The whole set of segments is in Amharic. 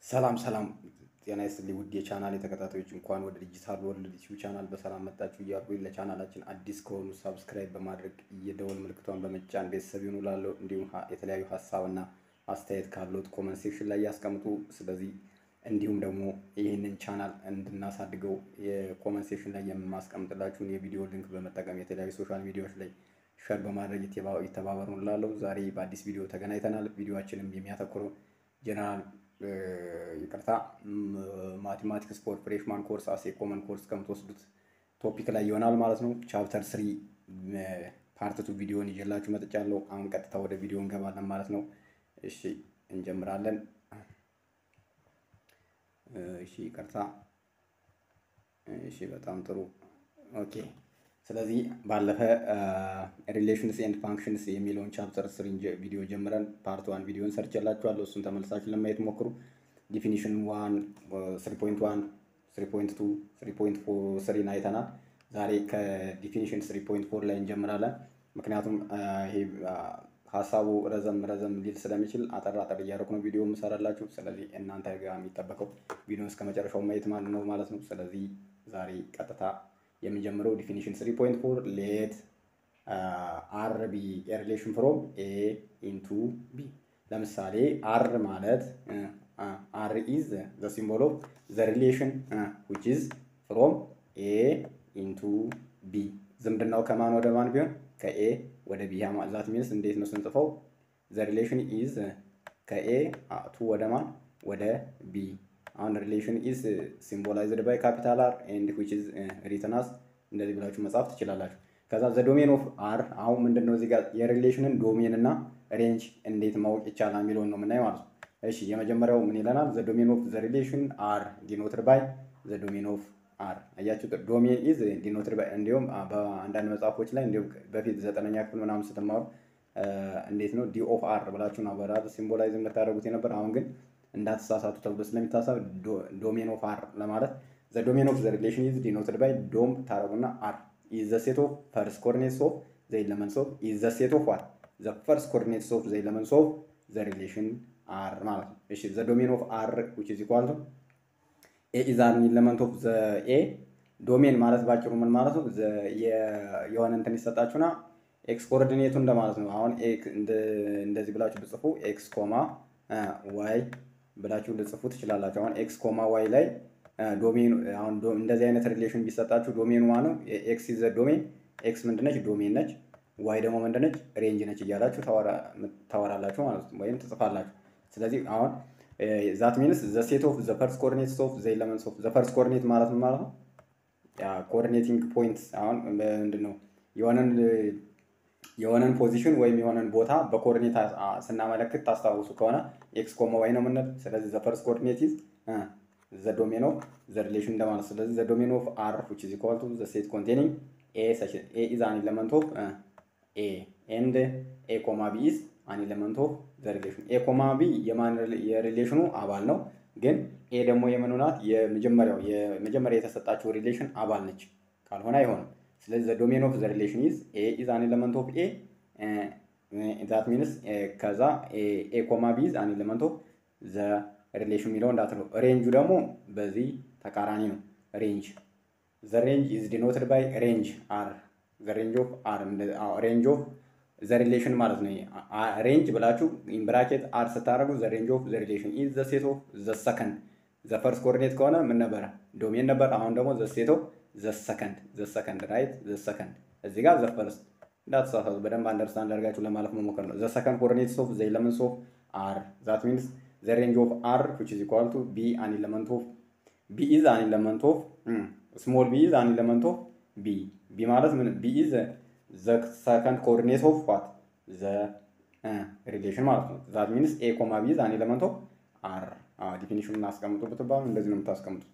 ሰላም ሰላም ጤና ይስጥልኝ ውድ የቻናል ተከታታዮች እንኳን ወደ ዲጂታል ወርልድ ዩቲዩብ ቻናል በሰላም መጣችሁ እያልኩኝ ለቻናላችን አዲስ ከሆኑ ሳብስክራይብ በማድረግ የደወል ምልክቷን በመጫን ቤተሰብ ይሁኑ እላለሁ። እንዲሁም ሀ- የተለያዩ ሀሳብና አስተያየት ካለዎት ኮመንት ሴክሽን ላይ ያስቀምጡ። ስለዚህ እንዲሁም ደግሞ ይህንን ቻናል እንድናሳድገው የኮመንት ሴክሽን ላይ የማስቀምጥላችሁን የቪዲዮ ሊንክ በመጠቀም የተለያዩ ሶሻል ሚዲያዎች ላይ ሸር በማድረግ ይተባ- ይተባበሩ እላለሁ። ዛሬ በአዲስ ቪዲዮ ተገናኝተናል። ቪዲዮችንም የሚያተኩረው ጀነራል ይቅርታ ማቴማቲክስ ፎር ፍሬሽማን ኮርስ አስ ኮመን ኮርስ ከምትወስዱት ቶፒክ ላይ ይሆናል ማለት ነው። ቻፕተር ስሪ ፓርት ቱ ቪዲዮን ይዤላችሁ መጥቻለሁ። አሁን ቀጥታ ወደ ቪዲዮ እንገባለን ማለት ነው። እሺ እንጀምራለን። እሺ ይቅርታ። እሺ በጣም ጥሩ ኦኬ። ስለዚህ ባለፈ ሪሌሽንስ ኤንድ ፋንክሽንስ የሚለውን ቻፕተር ስሪ ቪዲዮ ጀምረን ፓርት ዋን ቪዲዮን ሰርቼላችኋለሁ። እሱን ተመልሳችሁ ለማየት ሞክሩ። ዲፊኒሽን ዋን ስሪ ፖይንት ዋን ስሪ ፖይንት ቱ ስሪ ፖይንት ስሪን አይተናል። ዛሬ ከዲፊኒሽን ስሪ ፖይንት ፎር ላይ እንጀምራለን። ምክንያቱም አ፣ ይሄ አ፣ ሀሳቡ ረዘም ረዘም ሊል ስለሚችል አጠር አጠር እያደረኩ ነው ቪዲዮ የምሰራላችሁ። ስለዚህ እናንተ ጋር የሚጠበቀው ቪዲዮ እስከ መጨረሻው ማየት ማለት ነው ማለት ነው። ስለዚህ ዛሬ ቀጥታ የምንጀምረው ዲፊኒሽን 3.4 ሌት አር ቢ ሪሌሽን ፍሮም ኤ ኢንቱ ቢ። ለምሳሌ አር ማለት አር ኢዝ ዘ ሲምቦል ኦፍ ዘ ሪሌሽን ዊች ኢዝ ፍሮም ኤ ኢንቱ ቢ። ዝምድናው ከማን ወደ ማን ቢሆን ከኤ ወደ ቢ። ዛት ሚንስ እንዴት ነው ስንጽፈው? ዘ ሪሌሽን ኢዝ ከኤ ቱ ወደ ማን ወደ ቢ አሁን ሪሌሽን ኢዝ ሲምቦላይዝድ ባይ ካፒታል አር ኤንድ ዊች ኢዝ ሪትን አስ እንደዚህ ብላችሁ መጻፍ ትችላላችሁ። ከዛ ዘ ዶሜን ኦፍ አር አሁን ምንድን ነው እዚህ ጋር የሪሌሽንን ዶሜን እና ሬንጅ እንዴት ማወቅ ይቻላል የሚለውን ነው የምናየው ማለት ነው። እሺ የመጀመሪያው ምን ይለናል? ዘ ዶሜን ኦፍ ዘ ሪሌሽን አር ዲኖትድ ባይ ዘ ዶሜን ኦፍ አር አያችሁ። ዶሜን ኢዝ ዲኖትድ ባይ እንዲሁም አ፣ በአንዳንድ መጽሐፎች ላይ እንዲሁም በፊት ዘጠነኛ ክፍል ምናምን ስትማሩ አ፣ እንዴት ነው ዲ ኦፍ አር ብላችሁ ነው በራሱ ሲምቦላይዝ የምታደርጉት የነበር አሁን ግን እንዳትሳሳቱ ተብሎ ስለሚታሰብ ዶሜን ኦፍ አር ለማለት ዘ ዶሜን ኦፍ ዘ ሪሌሽን ኢዝ ዲኖትድ ባይ ዶም ታረጉና አር ኢዝ ዘ ሴት ኦፍ ፈርስት ኮርዲኔትስ ኦፍ ዘ ኤለመንትስ ኦፍ ኢዝ ዘ ሴት ኦፍ ዋት ዘ ፈርስት ኮርዲኔትስ ኦፍ ዘ ኤለመንትስ ኦፍ ዘ ሪሌሽን አር ማለት ነው። እሺ ዘ ዶሜን ኦፍ አር ዊች ኢዝ ኢኳል ቱ ኤ ኢዝ አን ኤለመንት ኦፍ ዘ ኤ ዶሜን ማለት ባጭሩ ምን ማለት ነው? ዘ- የ- የሆነ እንትን ይሰጣችሁና ኤክስ ኮኦርዲኔቱ እንደማለት ነው። አሁን ኤክ- እንደ- እንደዚህ ብላችሁ ብጽፉ ኤክስ ኮማ ዋይ ብላችሁ ልጽፉ ትችላላችሁ። አሁን ኤክስ ኮማ ዋይ ላይ ዶሜኑ አሁን ዶ- እንደዚህ አይነት ሪሌሽን ቢሰጣችሁ ዶሜኑ ማለት ነው ኤክስ ኢዝ ዘ ዶሜን ኤክስ ምንድነች? ዶሜን ነች። ዋይ ደግሞ ምንድነች? ሬንጅ ነች እያላችሁ ታወራ- ታወራላችሁ ማለት ነው፣ ወይም ትጽፋላችሁ። ስለዚህ አሁን ዛት ሚንስ ዘ ሴት ኦፍ ዘ ፈርስት ኮኦርዲኔትስ ኦፍ ዘ ኤለመንትስ ኦፍ ዘ ፈርስት ኮኦርዲኔት ማለት ምን ማለት ነው? ያ ኮኦርዲኔቲንግ ፖይንት አሁን ምንድን ነው የሆነን የሆነን ፖዚሽን ወይም የሆነን ቦታ በኮኦርዲኔት አ- አ- ስናመለክት ታስታውሱ ከሆነ ኤክስ ኮማ ዋይ ነው የምንል። ስለዚህ ዘ ፈርስት ኮኦርዲኔት ኢዝ ዘ ዶሜን ኦፍ ዘ ሪሌሽን እንደማለት። ስለዚህ ዘ ዶሜን ኦፍ አር ዊች ኢዝ ኢኳል ቱ ዘ ሴት ኮንቴኒንግ ኤ ሰች ኤ ኢዝ አን ኤለመንት ኦፍ ኤ ኤንድ ኤ ኮማ ቢ ኢዝ አን ኤለመንት ኦፍ ዘ ሪሌሽን። ኤ ኮማ ቢ የማን የሪሌሽኑ አባል ነው፣ ግን ኤ ደግሞ የምኑ ናት? የመጀመሪያው የመጀመሪያ የተሰጣችው ሪሌሽን አባል ነች። ካልሆነ አይሆንም። ስለዚህ ዘ ዶሜን ኦፍ ዘ ሪሌሽን ኢዝ ኤ ኢዝ አን ኤለመንት ኦፍ ኤ ዛት ሚንስ ከዛ ኤ ኮማ ቢ ኢዝ አን ኤለመንት ኦፍ ዘ ሪሌሽን የሚለው እንዳትለው። ሬንጁ ደግሞ በዚህ ተቃራኒ ነው። ሬንጅ ዘ ሬንጅ ኢዝ ዲኖትድ ባይ ሬንጅ አር ዘ ሬንጅ ኦፍ አር ሬንጅ ኦፍ ዘ ሪሌሽን ማለት ነው። ሬንጅ ብላችሁ ኢን ብራኬት አር ስታደርጉ ዘ ሬንጅ ኦፍ ዘ ሪሌሽን ኢዝ ዘ ሴት ኦፍ ዘ ሰከንድ ዘ ፈርስት ኮኦርዲኔት ከሆነ ምን ነበረ? ዶሜን ነበር። አሁን ደግሞ ዘ ሴት ኦፍ ዘ ሰከንድ ዘ ሰከንድ ራይት ዘ ሰከንድ እዚህ ጋር ዘ ፈርስት እንዳትሳሳቱ በደንብ አንደርስታንድ አድርጋችሁ ለማለፍ መሞከር ነው። ዘ ሰከንድ ኮኦርዲኔትስ ኦፍ ዘ ኤለመንትስ ኦፍ አር ዛት ሚንስ ዘ ሬንጅ ኦፍ አር ዊች ኢዝ ኢኳል ቱ ቢ አን ኤለመንት ኦፍ ቢ ኢዝ አን ኤለመንት ኦፍ ስሞል ቢ ኢዝ አን ኤለመንት ኦፍ ቢ ቢ ማለት ምን ቢ ኢዝ ዘ ሰከንድ ኮኦርዲኔት ኦፍ ዋት ዘ ሪሌሽን ማለት ነው። ዛት ሚንስ ኤ ኮማ ቢ ኢዝ አን ኤለመንት ኦፍ አር ዲፊኒሽኑን አስቀምጡ ብትባሉ እንደዚህ ነው የምታስቀምጡት።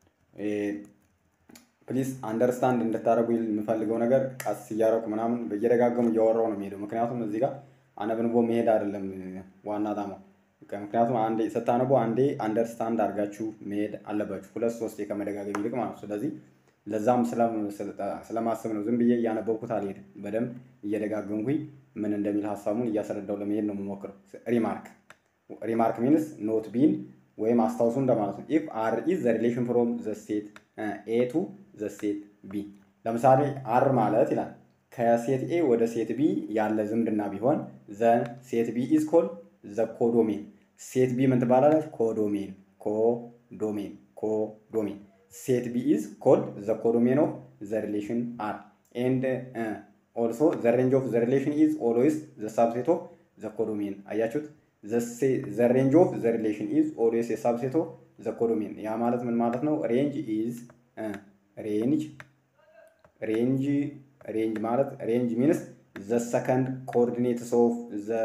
ፕሊዝ አንደርስታንድ እንድታደርጉ የምፈልገው ነገር ቀስ እያደረኩ ምናምን እየደጋገሙ እያወራው ነው የሚሄደው። ምክንያቱም እዚህ ጋር አነብንቦ መሄድ አይደለም ዋና ጣማው። ምክንያቱም አንዴ ስታነቡ አንዴ አንደርስታንድ አድርጋችሁ መሄድ አለባችሁ፣ ሁለት ሶስቴ ከመደጋገም ይልቅ ማለት ነው። ስለዚህ ለዛም ስለም- ስለማስብ ነው ዝም ብዬ እያነበብኩት አልሄድም። በደንብ እየደጋገምኩኝ ምን እንደሚል ሀሳቡን እያስረዳው ለመሄድ ነው የምሞክረው። ሪማርክ ሪማርክ ሚንስ ኖት ቢን ወይም አስታውሱ እንደማለት ነው። ኢፍ አር ኢዝ ዘ ሪሌሽን ፍሮም ዘ ሴት ኤ ቱ ዘ ሴት ቢ። ለምሳሌ አር ማለት ይላል ከሴት ኤ ወደ ሴት ቢ ያለ ዝምድና ቢሆን ዘ ሴት ቢ ኢዝ ኮል ዘ ኮዶሜን። ሴት ቢ ምን ትባላለች? ኮዶሜን ኮዶሜን ኮዶሜን። ሴት ቢ ኢዝ ኮል ዘ ኮዶሜን ኦፍ ዘ ሪሌሽን አር ኤንድ ኦልሶ ዘ ሬንጅ ኦፍ ዘ ሪሌሽን ኢዝ ኦልዌይስ ዘ ሳብሴት ኦፍ ዘ ኮዶሜን። አያችሁት? ዘ ሬንጅ ኦፍ ዘ ሪሌሽን ኢዝ ኦልዌይስ የሳብሴት ኦፍ ዘ ኮዶሜን። ያ ማለት ምን ማለት ነው? ሬንጅ ኢዝ ሬንጅ ሬንጅ ሬንጅ ማለት ሬንጅ ሚንስ ዘ ሰከንድ ኮኦርዲኔትስ ኦፍ ዘ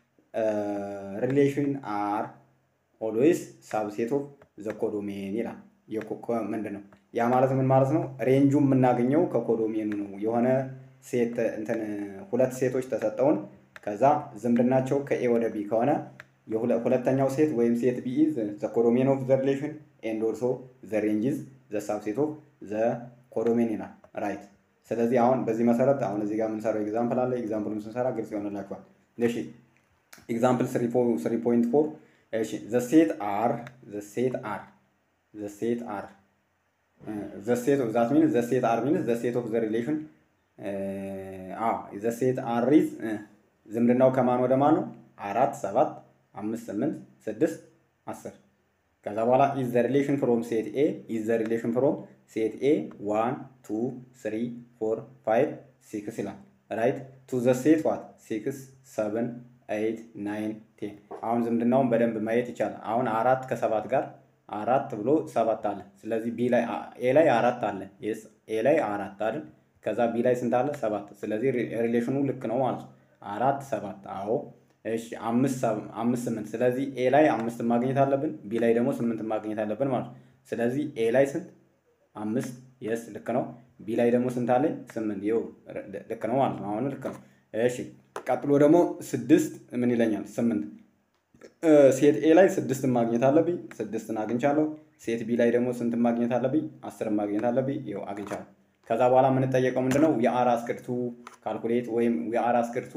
ሪሌሽን አር ኦልዌይስ ሳብሴት ኦፍ ዘ ኮዶሜን ይላል። ምንድን ነው ያ ማለት ምን ማለት ነው? ሬንጁ የምናገኘው ከኮዶሜኑ ነው። የሆነ ሴት እንትን ሁለት ሴቶች ተሰጠውን ከዛ ዝምድናቸው ከኤ ወደ ቢ ከሆነ ሁለተኛው ሴት ወይም ሴት ቢ ኢዝ ዘ ኮዶሜን ኦፍ ዘ ሪሌሽን ኤንድ ኦልሶ ዘ ሬንጅ ኢዝ ዘ ሳብሴት ኦፍ ዘ ኮዶሜን ይላል። ራይት። ስለዚህ አሁን በዚህ መሰረት አሁን እዚህ ጋር የምንሰራው ኤግዛምፕል አለ። ኤግዛምፕሉን ስንሰራ ግልጽ ይሆንላችኋል። እሺ ኤግዛምፕል ስሪ ፖይንት ፎር እሺ ዘ ሴት አር ዘ ሴት አር ዘ ሴት አር ዘ ሴት ኦፍ ዛት ሚንስ ዘ ሴት አር ሚንስ ዘ ሴት ኦፍ ዘ ሪሌሽን አዎ ዘ ሴት አር ኢዝ ዝምድናው ከማን ወደ ማን ነው? አራት ሰባት አምስት ስምንት ስድስት አስር ከዛ በኋላ ኢዝ ዘ ሪሌሽን ፍሮም ሴት ኤ ኢዝ ዘ ሪሌሽን ፍሮም ሴት ኤ ዋን ቱ ስሪ ፎር ፋይቭ ሲክስ ይላል። ራይት ቱ ዘ ሴት ዋት ሲክስ ሰቨን ኤይት ናይን ቴን። አሁን ዝምድናውን በደንብ ማየት ይቻላል። አሁን አራት ከሰባት ጋር አራት ብሎ ሰባት አለ። ስለዚህ ቢ ላይ ኤ ላይ አራት አለ። የስ ኤ ላይ አራት አይደል? ከዛ ቢ ላይ ስንት አለ? ሰባት። ስለዚህ ሪሌሽኑ ልክ ነው ማለት ነው። አራት ሰባት። አዎ እሺ አምስት አምስት ስምንት። ስለዚህ ኤ ላይ አምስት ማግኘት አለብን፣ ቢ ላይ ደግሞ ስምንት ማግኘት አለብን ማለት ነው። ስለዚህ ኤ ላይ ስንት አምስት፣ የስ ልክ ነው። ቢ ላይ ደግሞ ስንት አለኝ? ስምንት። ይኸው ልክ ነው ማለት ነው። አሁን ልክ ነው። እሺ ቀጥሎ ደግሞ ስድስት ምን ይለኛል? ስምንት ሴት ኤ ላይ ስድስትን ማግኘት አለብኝ፣ ስድስትን አግኝቻለሁ። ሴት ቢ ላይ ደግሞ ስንትን ማግኘት አለብኝ? አስርን ማግኘት አለብኝ። ይኸው አግኝቻለሁ። ከዛ በኋላ የምንጠየቀው ምንድነው? የአር አስክርቱ ካልኩሌት ወይም የአር አስክርቱ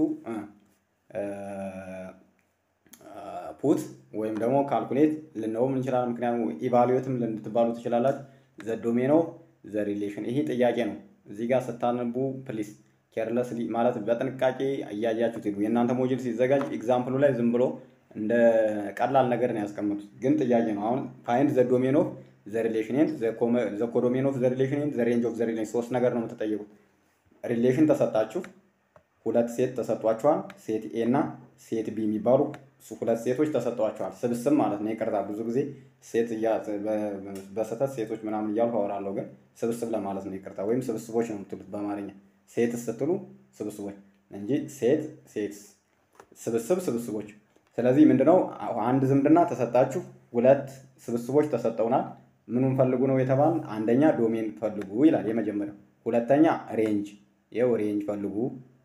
ፑት ወይም ደግሞ ካልኩሌት ልንለውም እንችላለን። ምክንያቱም ኢቫሉዌትም ልትባሉ ትችላላችሁ። ዘ ዶሜን ኦፍ ዘ ሪሌሽን ይሄ ጥያቄ ነው። እዚህ ጋር ስታነቡ ፕሊስ ኬርለስሊ ማለት በጥንቃቄ እያያችሁት ሄዱ። የእናንተ ሞጁል ሲዘጋጅ ኤግዛምፕሉ ላይ ዝም ብሎ እንደ ቀላል ነገር ነው ያስቀመጡት፣ ግን ጥያቄ ነው። አሁን ፋይንድ ዘ ዶሜን ኦፍ ዘ ሪሌሽን ኤንድ ዘ ኮዶሜን ኦፍ ዘ ሪሌሽን ኤንድ ዘ ሬንጅ ኦፍ ዘ ሪሌሽን ሶስት ነገር ነው የምትጠየቁት። ሪሌሽን ተሰጣችሁ፣ ሁለት ሴት ተሰጧችኋል። ሴት ኤ እና ሴት ቢ የሚባሉ ሁለት ሴቶች ተሰጧችኋል። ስብስብ ማለት ነው። ይቅርታ ብዙ ጊዜ ሴት በስህተት ሴቶች ምናምን እያልኩ አወራለሁ፣ ግን ስብስብ ለማለት ነው። ይቅርታ ወይም ስብስቦች ነው የምትሉት በአማርኛ ሴት ስትሉ ስብስቦች እንጂ ሴት ሴት ስብስብ ስብስቦች። ስለዚህ ምንድነው አንድ ዝምድና ተሰጣችሁ፣ ሁለት ስብስቦች ተሰጠውናል። ምኑን ፈልጉ ነው የተባል? አንደኛ ዶሜን ፈልጉ ይላል የመጀመሪያው። ሁለተኛ ሬንጅ፣ ይኸው ሬንጅ ፈልጉ።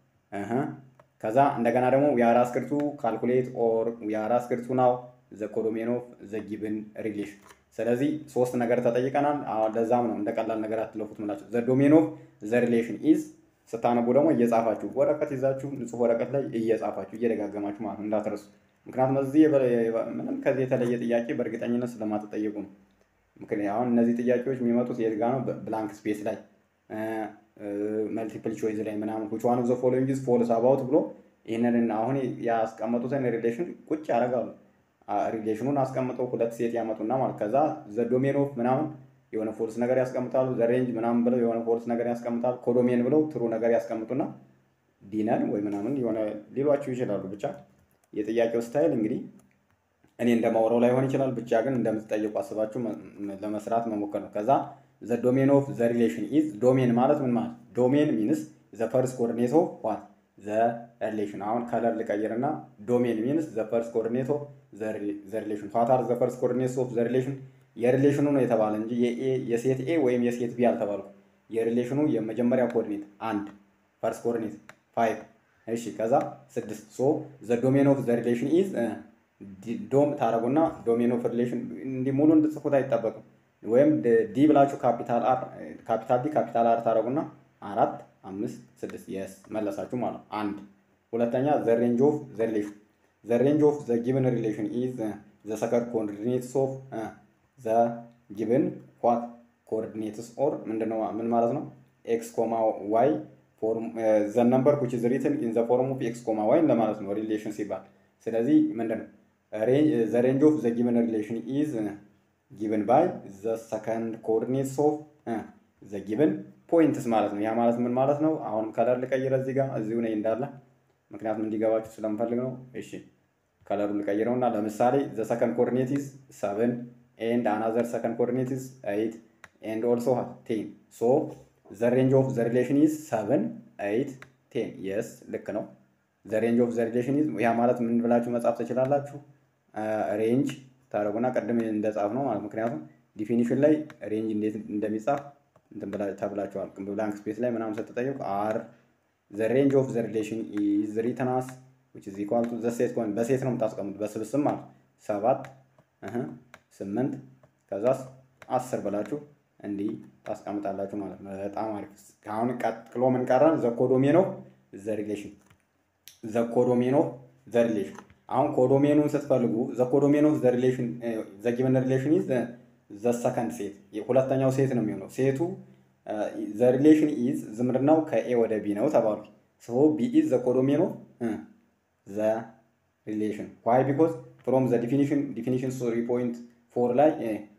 ከዛ እንደገና ደግሞ ዊአር አስክርቱ ካልኩሌት ኦር ዊአር አስክርቱ ናው ዘ ኮዶሜን ኦፍ ዘ ጊቭን ሪሌሽን። ስለዚህ ሶስት ነገር ተጠይቀናል። ለዛም ነው እንደ ቀላል ነገር አትለፉት ምላቸው። ዘ ዶሜን ኦፍ ዘ ሪሌሽን ኢዝ ስታነቡ ደግሞ እየጻፋችሁ ወረቀት ይዛችሁ ንጹህ ወረቀት ላይ እየጻፋችሁ እየደጋገማችሁ ማለት ነው እንዳትረሱ። ምክንያቱም እዚህ ምንም ከዚህ የተለየ ጥያቄ በእርግጠኝነት ስለማትጠየቁ ነው። ምክንያት አሁን እነዚህ ጥያቄዎች የሚመጡት የት ጋር ነው? ብላንክ ስፔስ ላይ መልቲፕል ቾይዝ ላይ ምናምን ዊች ዋን ኦፍ ዘ ፎሎዊንግ ኢዝ ፎልስ አባውት ብሎ ይህንን አሁን ያስቀመጡትን ሪሌሽን ቁጭ ያደርጋሉ። ሪሌሽኑን አስቀምጠው ሁለት ሴት ያመጡና ማለት ከዛ ዘ ዶሜን ኦፍ ምናምን የሆነ ፎልስ ነገር ያስቀምጣሉ። ዘ ሬንጅ ምናምን ብለው የሆነ ፎልስ ነገር ያስቀምጣሉ። ኮዶሜን ብለው ትሩ ነገር ያስቀምጡና ዲነን ወይ ምናምን የሆነ ሊሏችሁ ይችላሉ። ብቻ የጥያቄው ስታይል እንግዲህ እኔ እንደማውረው ላይሆን ይችላል። ብቻ ግን እንደምትጠይቁ አስባችሁ ለመስራት መሞከር ነው። ከዛ ዘ ዶሜን ኦፍ ዘ ሪሌሽን ኢዝ ዶሜን ማለት ምን ማለት ዶሜን ሚንስ ዘ ፈርስት ኮኦርዲኔት ኦፍ ዋት ዘ ሪሌሽን። አሁን ከለር ልቀይርና ዶሜን ሚንስ ዘ ፈርስት ኮኦርዲኔት ኦፍ ዘ ሪሌሽን ዋት አር ዘ ፈርስት ኮኦርዲኔትስ ኦፍ ዘ ሪሌሽን የሪሌሽኑ ነው የተባለ እንጂ የሴት ኤ ወይም የሴት ቢ አልተባልኩ። የሪሌሽኑ የመጀመሪያ ኮኦርዲኔት አንድ ፈርስት ኮኦርዲኔት ፋይቭ እሺ፣ ከዛ ስድስት ሶ ዘ ዶሜን ኦፍ ዘ ሪሌሽን ኢዝ ዶም ታረጉና ዶሜን ኦፍ ሪሌሽን እንዲህ ሙሉ እንድጽፉት አይጠበቅም። ወይም ዲ ብላችሁ ካፒታል አር ካፒታል ዲ ካፒታል አር ታረጉና አራት አምስት ስድስት የስ መለሳችሁ ማለት ነው። አንድ ሁለተኛ ዘ ሬንጅ ኦፍ ዘ ሪሌሽን ዘ ሬንጅ ኦፍ ዘ ጊቨን ሪሌሽን ኢዝ ዘ ሰከንድ ኮኦርዲኔትስ ኦፍ ዘ ጊቭን ዋት ኮኦርዲኔትስ ኦር ምንድነው ምን ማለት ነው? ኤክስ ኮማ ዋይ ዘ ነምበር ዊች ኢዝ ሪትን ኢን ዘ ፎርም ኦፍ ኤክስ ኮማ ዋይ ለማለት ነው ሪሌሽን ሲባል። ስለዚህ ምንድን ነው ዘ ሬንጅ ኦፍ ዘ ጊቨን ሪሌሽን ኢዝ ጊቨን ባይ ዘ ሰከንድ ኮኦርዲኔትስ ኦፍ ዘ ጊቨን ፖይንትስ ማለት ነው። ያ ማለት ምን ማለት ነው? አሁንም ከለር ልቀይረ እዚህ ጋር እዚሁ ነኝ እንዳለ ምክንያቱም እንዲገባችሁ ስለምፈልግ ነው። እሺ ከለሩ ልቀይረው እና ለምሳሌ ዘ ሰከንድ ኮኦርዲኔት ኢዝ ሰቨን ኤንድ አናዘር ሰከንድ ኮኦርዲኔት ኢዝ ኤይት ኤንድ ኦልሶ ቴን ሶ ዘ ሬንጅ ኦፍ ዘ ሪሌሽን ኢዝ ሰቨን ኤይት ቴን የስ ልክ ነው። ዘ ሬንጅ ኦፍ ዘ ሪሌሽን ኢዝ ያ ማለት ምን ብላችሁ መጻፍ ትችላላችሁ? ሬንጅ ታደረጉና ቅድም እንደጻፍ ነው ማለት ምክንያቱም ዲፊኒሽን ላይ ሬንጅ እንዴት እንደሚጻፍ ተብላችኋል። ብላንክ ስፔስ ላይ ምናምን ስትጠየቁ አር ዘ ሬንጅ ኦፍ ዘ ሪሌሽን ኢዝ ሪትን አስ ዊች ኢዝ ኢኳል ቱ ዘ ሴት ኮን በሴት ነው የምታስቀምጡት በስብስብ ማለት ሰባት ስምንት ከዛስ አስር ብላችሁ እንዲህ ታስቀምጣላችሁ ማለት ነው። በጣም አሪፍ። አሁን ቀጥሎ ምን ቀረን? ዘ ኮዶሜን ኦፍ ዘ ሪሌሽን ዘ ኮዶሜን ኦፍ ዘ ሪሌሽን። አሁን ኮዶሜኑን ስትፈልጉ ዘ ኮዶሜን ኦፍ ዘ ሪሌሽን ዘ ጊቨን ሪሌሽን ኢዝ ዘ ሰከንድ ሴት ሁለተኛው ሴት ነው የሚሆነው። ሴቱ ዘ ሪሌሽን ኢዝ ዝምድናው ከኤ ወደ ቢ ነው ተባሉ። ሶ ቢ ኢዝ ዘ ኮዶሜን ኦፍ ዘ ሪሌሽን ዋይ ቢኮዝ ፍሮም ዘ ዲፊኒሽን ዲፊኒሽን ስሪ ፖይንት ፎር ላይ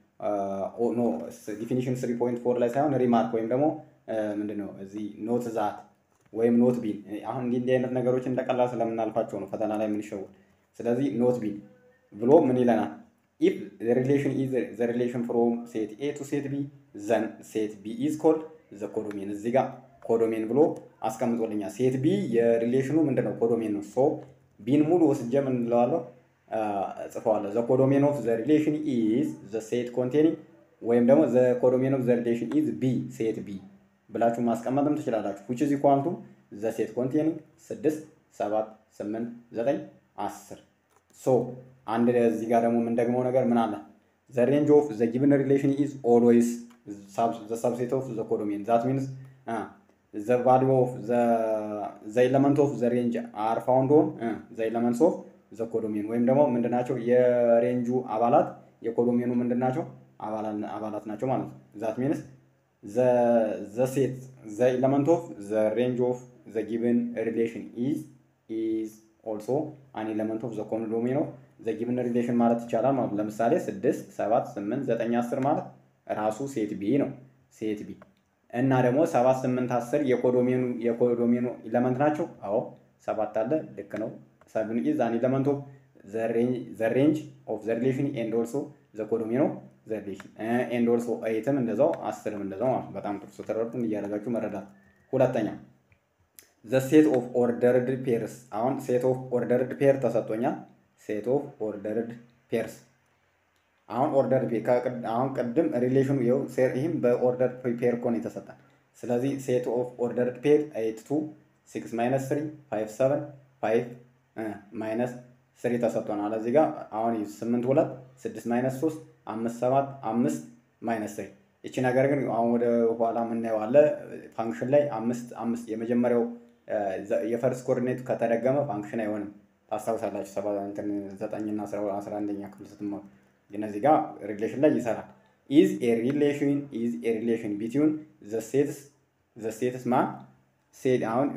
ኖ ዲፊኒሽን ስሪ ፖይንት ፎር ላይ ሳይሆን ሪማርክ ወይም ደግሞ ምንድነው እዚህ ኖት ዛት ወይም ኖት ቢን አሁን እንዲህ እንዲህ አይነት ነገሮች እንደቀላል ስለምናልፋቸው ነው ፈተና ላይ የምንሸውል። ስለዚህ ኖት ቢን ብሎ ምን ይለናል? ኢፍ ሪሌሽን ኢዝ ዘ ሪሌሽን ፍሮም ሴት ኤ ቱ ሴት ቢ ዘን ሴት ቢ ኢዝ ኮልድ ዘ ኮዶሜን። እዚህ ጋር ኮዶሜን ብሎ አስቀምጦልኛል። ሴት ቢ የሪሌሽኑ ምንድነው? ኮዶሜን ነው። ሶ ቢን ሙሉ ወስጄ ምን እንለዋለሁ? ጽፈዋለሁ። ዘ ኮዶሜን ኦፍ ዘ ሪሌሽን ኢዝ ዘ ሴት ኮንቴኒንግ ወይም ደግሞ ዘ ኮዶሜን ኦፍ ዘ ሪሌሽን ኢዝ ቢ ሴት ቢ ብላችሁ ማስቀመጥም ትችላላችሁ። ዊች ኢዝ ኢኳል ቱ ዘ ሴት ኮንቴኒንግ ስድስት ሰባት ስምንት ዘጠኝ አስር ሶ አንድ እዚህ ጋር ደግሞ የምንደግመው ነገር ምን አለ? ዘ ሬንጅ ኦፍ ዘ ጊቭን ሪሌሽን ኢዝ ኦልዌይስ ዘ ሰብሴት ኦፍ ዘ ኮዶሜን ዛት ሚንስ ዘ ቫሊዩ ኦፍ ዘ ኤለመንት ኦፍ ዘ ሬንጅ አር ፋውንድ ኦን ዘ ኤለመንትስ ኦፍ ዘ ኮዶሜን ወይም ደግሞ ምንድናቸው የሬንጁ አባላት የኮዶሜኑ ምንድናቸው አባላት ናቸው ማለት ነው። ዛት ሚንስ ዘ ሴት ዘ ኤለመንት ኦፍ ዘ ሬንጅ ኦፍ ዘ ጊቭን ሪሌሽን ኢዝ ኢዝ ኦልሶ አን ኤለመንት ኦፍ ዘ ኮዶሜን ኦፍ ዘ ጊቭን ሪሌሽን ማለት ይቻላል ማለት ነው። ለምሳሌ ስድስት ሰባት ስምንት ዘጠኝ አስር ማለት ራሱ ሴት ቢ ነው ሴት ቢ እና ደግሞ ሰባት ስምንት አስር የኮዶሜኑ የኮዶሜኑ ኤለመንት ናቸው። አዎ ሰባት አለ ልክ ነው። ሰብን ኢዝ አን ኤለመንት ኦፍ ዘ ሬንጅ ኦፍ ዘ ሪሌሽን ኤንድ ኦልሶ ዘ ኮዶሜን ኦፍ ዘ ሪሌሽን ኤንድ ኦልሶ ኤይትም እንደዛው አስርም እንደዛው ማለት በጣም ጥሩ ስትረዱን እያደረጋችሁ መረዳት። ሁለተኛ ዘ ሴት ኦፍ ኦርደርድ ፔርስ። አሁን ሴት ኦፍ ኦርደርድ ፔር ተሰጥቶኛል። ሴት ኦፍ ኦርደርድ ፔርስ አሁን ኦርደር አሁን ቅድም ሪሌሽኑ ይኸው ይህም በኦርደር ፔር እኮ ነው የተሰጠን። ስለዚህ ሴት ኦፍ ኦርደርድ ፔር ኤይት ቱ ሲክስ ማይነስ ትሪ ፋይቭ ሰቨን ፋይቭ ማይነስ ስሪ ተሰጥቶናል። እዚህ ጋር አሁን ስምንት ሁለት ስድስት ማይነስ ሶስት አምስት ሰባት አምስት ማይነስ ስሪ ይቺ ነገር ግን አሁን ወደ ኋላ የምናየው አለ ፋንክሽን ላይ አምስት አምስት የመጀመሪያው የፈርስ ኮኦርዲኔቱ ከተደገመ ፋንክሽን አይሆንም። ታስታውሳላችሁ ሰባ እንትን ዘጠኝና አስራ አንደኛ ክፍል ስትማሩ እነዚህ ጋር ሪሌሽን ላይ ይሰራል። ኢዝ ኤ ሪሌሽን ኢዝ ኤ ሪሌሽን ቢትዊን ዘ ሴትስ ዘ ሴትስ ማን ሴት አሁን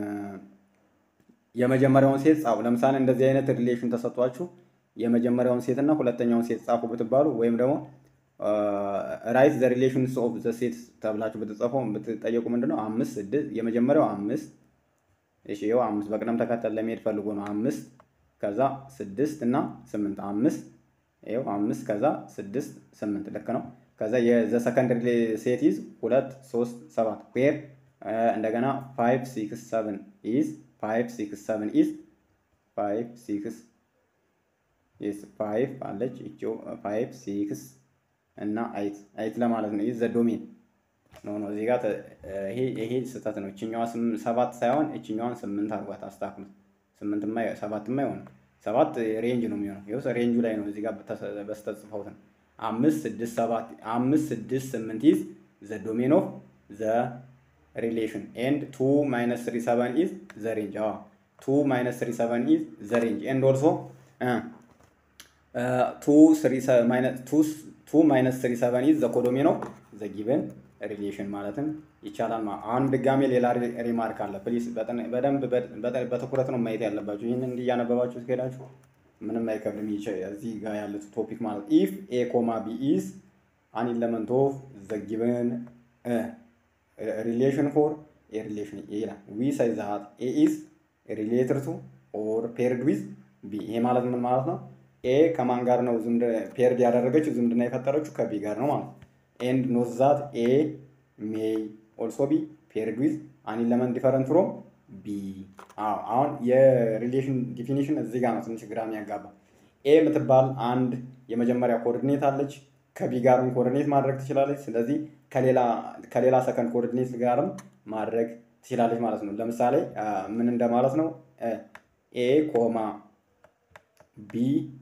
የመጀመሪያውን ሴት ጻፉ። ለምሳሌ እንደዚህ አይነት ሪሌሽን ተሰጥቷችሁ የመጀመሪያውን ሴት እና ሁለተኛውን ሴት ጻፉ ብትባሉ ወይም ደግሞ ራይት ዘ ሪሌሽንስ ኦፍ ዘ ሴት ተብላችሁ ብትጽፉ ብትጠየቁ ምንድነው አምስት ስድስት የመጀመሪያው አምስት እሺ ይኸው አምስት በቅደም ተከተል ለመሄድ ፈልጎ ነው አምስት ከዛ ስድስት እና ስምንት አምስት ይኸው አምስት ከዛ ስድስት ስምንት ልክ ነው። ከዛ የዘ ሰከንድ ሴት ኢዝ ሁለት ሶስት ሰባት ዌር እንደገና ፋይቭ ሲክስ ሰቨን ኢዝ ፋይቭ ሲክስ ሰቨን ኢዝ ፋይቭ ሲክስ ኢዝ ፋይቭ አለች እቺው ፋይቭ ሲክስ እና አይት አይት ለማለት ነው። ኢዝ ዘ ዶሜን ኖ ኖ እዚህ ጋር ይሄ ይሄ ስህተት ነው። እችኛዋ ሰባት ሳይሆን እችኛዋን ስምንት አድርጓት አስተካክሉት። ስምንትማ ሰባትማ አይሆንም። ሰባት ሬንጅ ነው የሚሆነው። ይኸው ሬንጁ ላይ ነው እዚህ ጋር በስተት ጽፈውት ነው። አምስት ስድስት ሰባት አምስት ስድስት ስምንት ኢዝ ዘ ዶሜን ኦፍ ዘ ሪሌሽን ኤንድ ቱ ማይነስ ትሪ ሰቨን ኢዝ ዘ ሬንጅ። አዎ ቱ ማይነስ ትሪ ሰቨን ኢዝ ዘ ሬንጅ ኤንድ ኦልሶ ቱ ማይነስ ስሪ ሰቨን ኢዝ ዘ ኮዶሜን ኦፍ ዘ ጊቨን ሪሌሽን ማለትም ይቻላል። አሁን ድጋሜ ሌላ ሪማርክ አለ። ፕሊስ በደንብ በትኩረት ነው ማየት ያለባችሁ። ይህንን እንዲያነበባችሁ እስከሄዳችሁ ምንም አይከብድም። እዚህ ጋር ያለ ቶፒክ ማለት ኢፍ ኤ ኮማ ቢ ኢዝ አን ኢለመንት ኦፍ ዘ ጊቨን ሪሌሽን ፎር ኤ ሪሌሽን ኤ ይላል። ዊ ሳይ ዛት ኤ ኢዝ ሪሌትድ ቱ ኦር ፔርድ ዊዝ ቢ። ይሄ ማለት ምን ማለት ነው? ኤ ከማን ጋር ነው ፔርድ ያደረገችው ዝምድና የፈጠረችው ከቢ ጋር ነው ማለት ነው። ኤንድ ኖት ዛት ኤ ሜይ ኦልሶ ቢ ፔርድ ዊዝ አን ኢለመንት ዲፈረንት ፍሮም ቢ። አሁን የሪሌሽን ዲፊኒሽን እዚህ ጋር ነው ትንሽ ግራ የሚያጋባ። ኤ የምትባል አንድ የመጀመሪያ ኮኦርዲኔት አለች። ከቢ ጋርም ኮኦርዲኔት ማድረግ ትችላለች። ስለዚህ ከሌላ ሰከንድ ኮኦርዲኔት ጋርም ማድረግ ትችላለች ማለት ነው። ለምሳሌ ምን እንደማለት ነው? ኤ ኮማ ቢ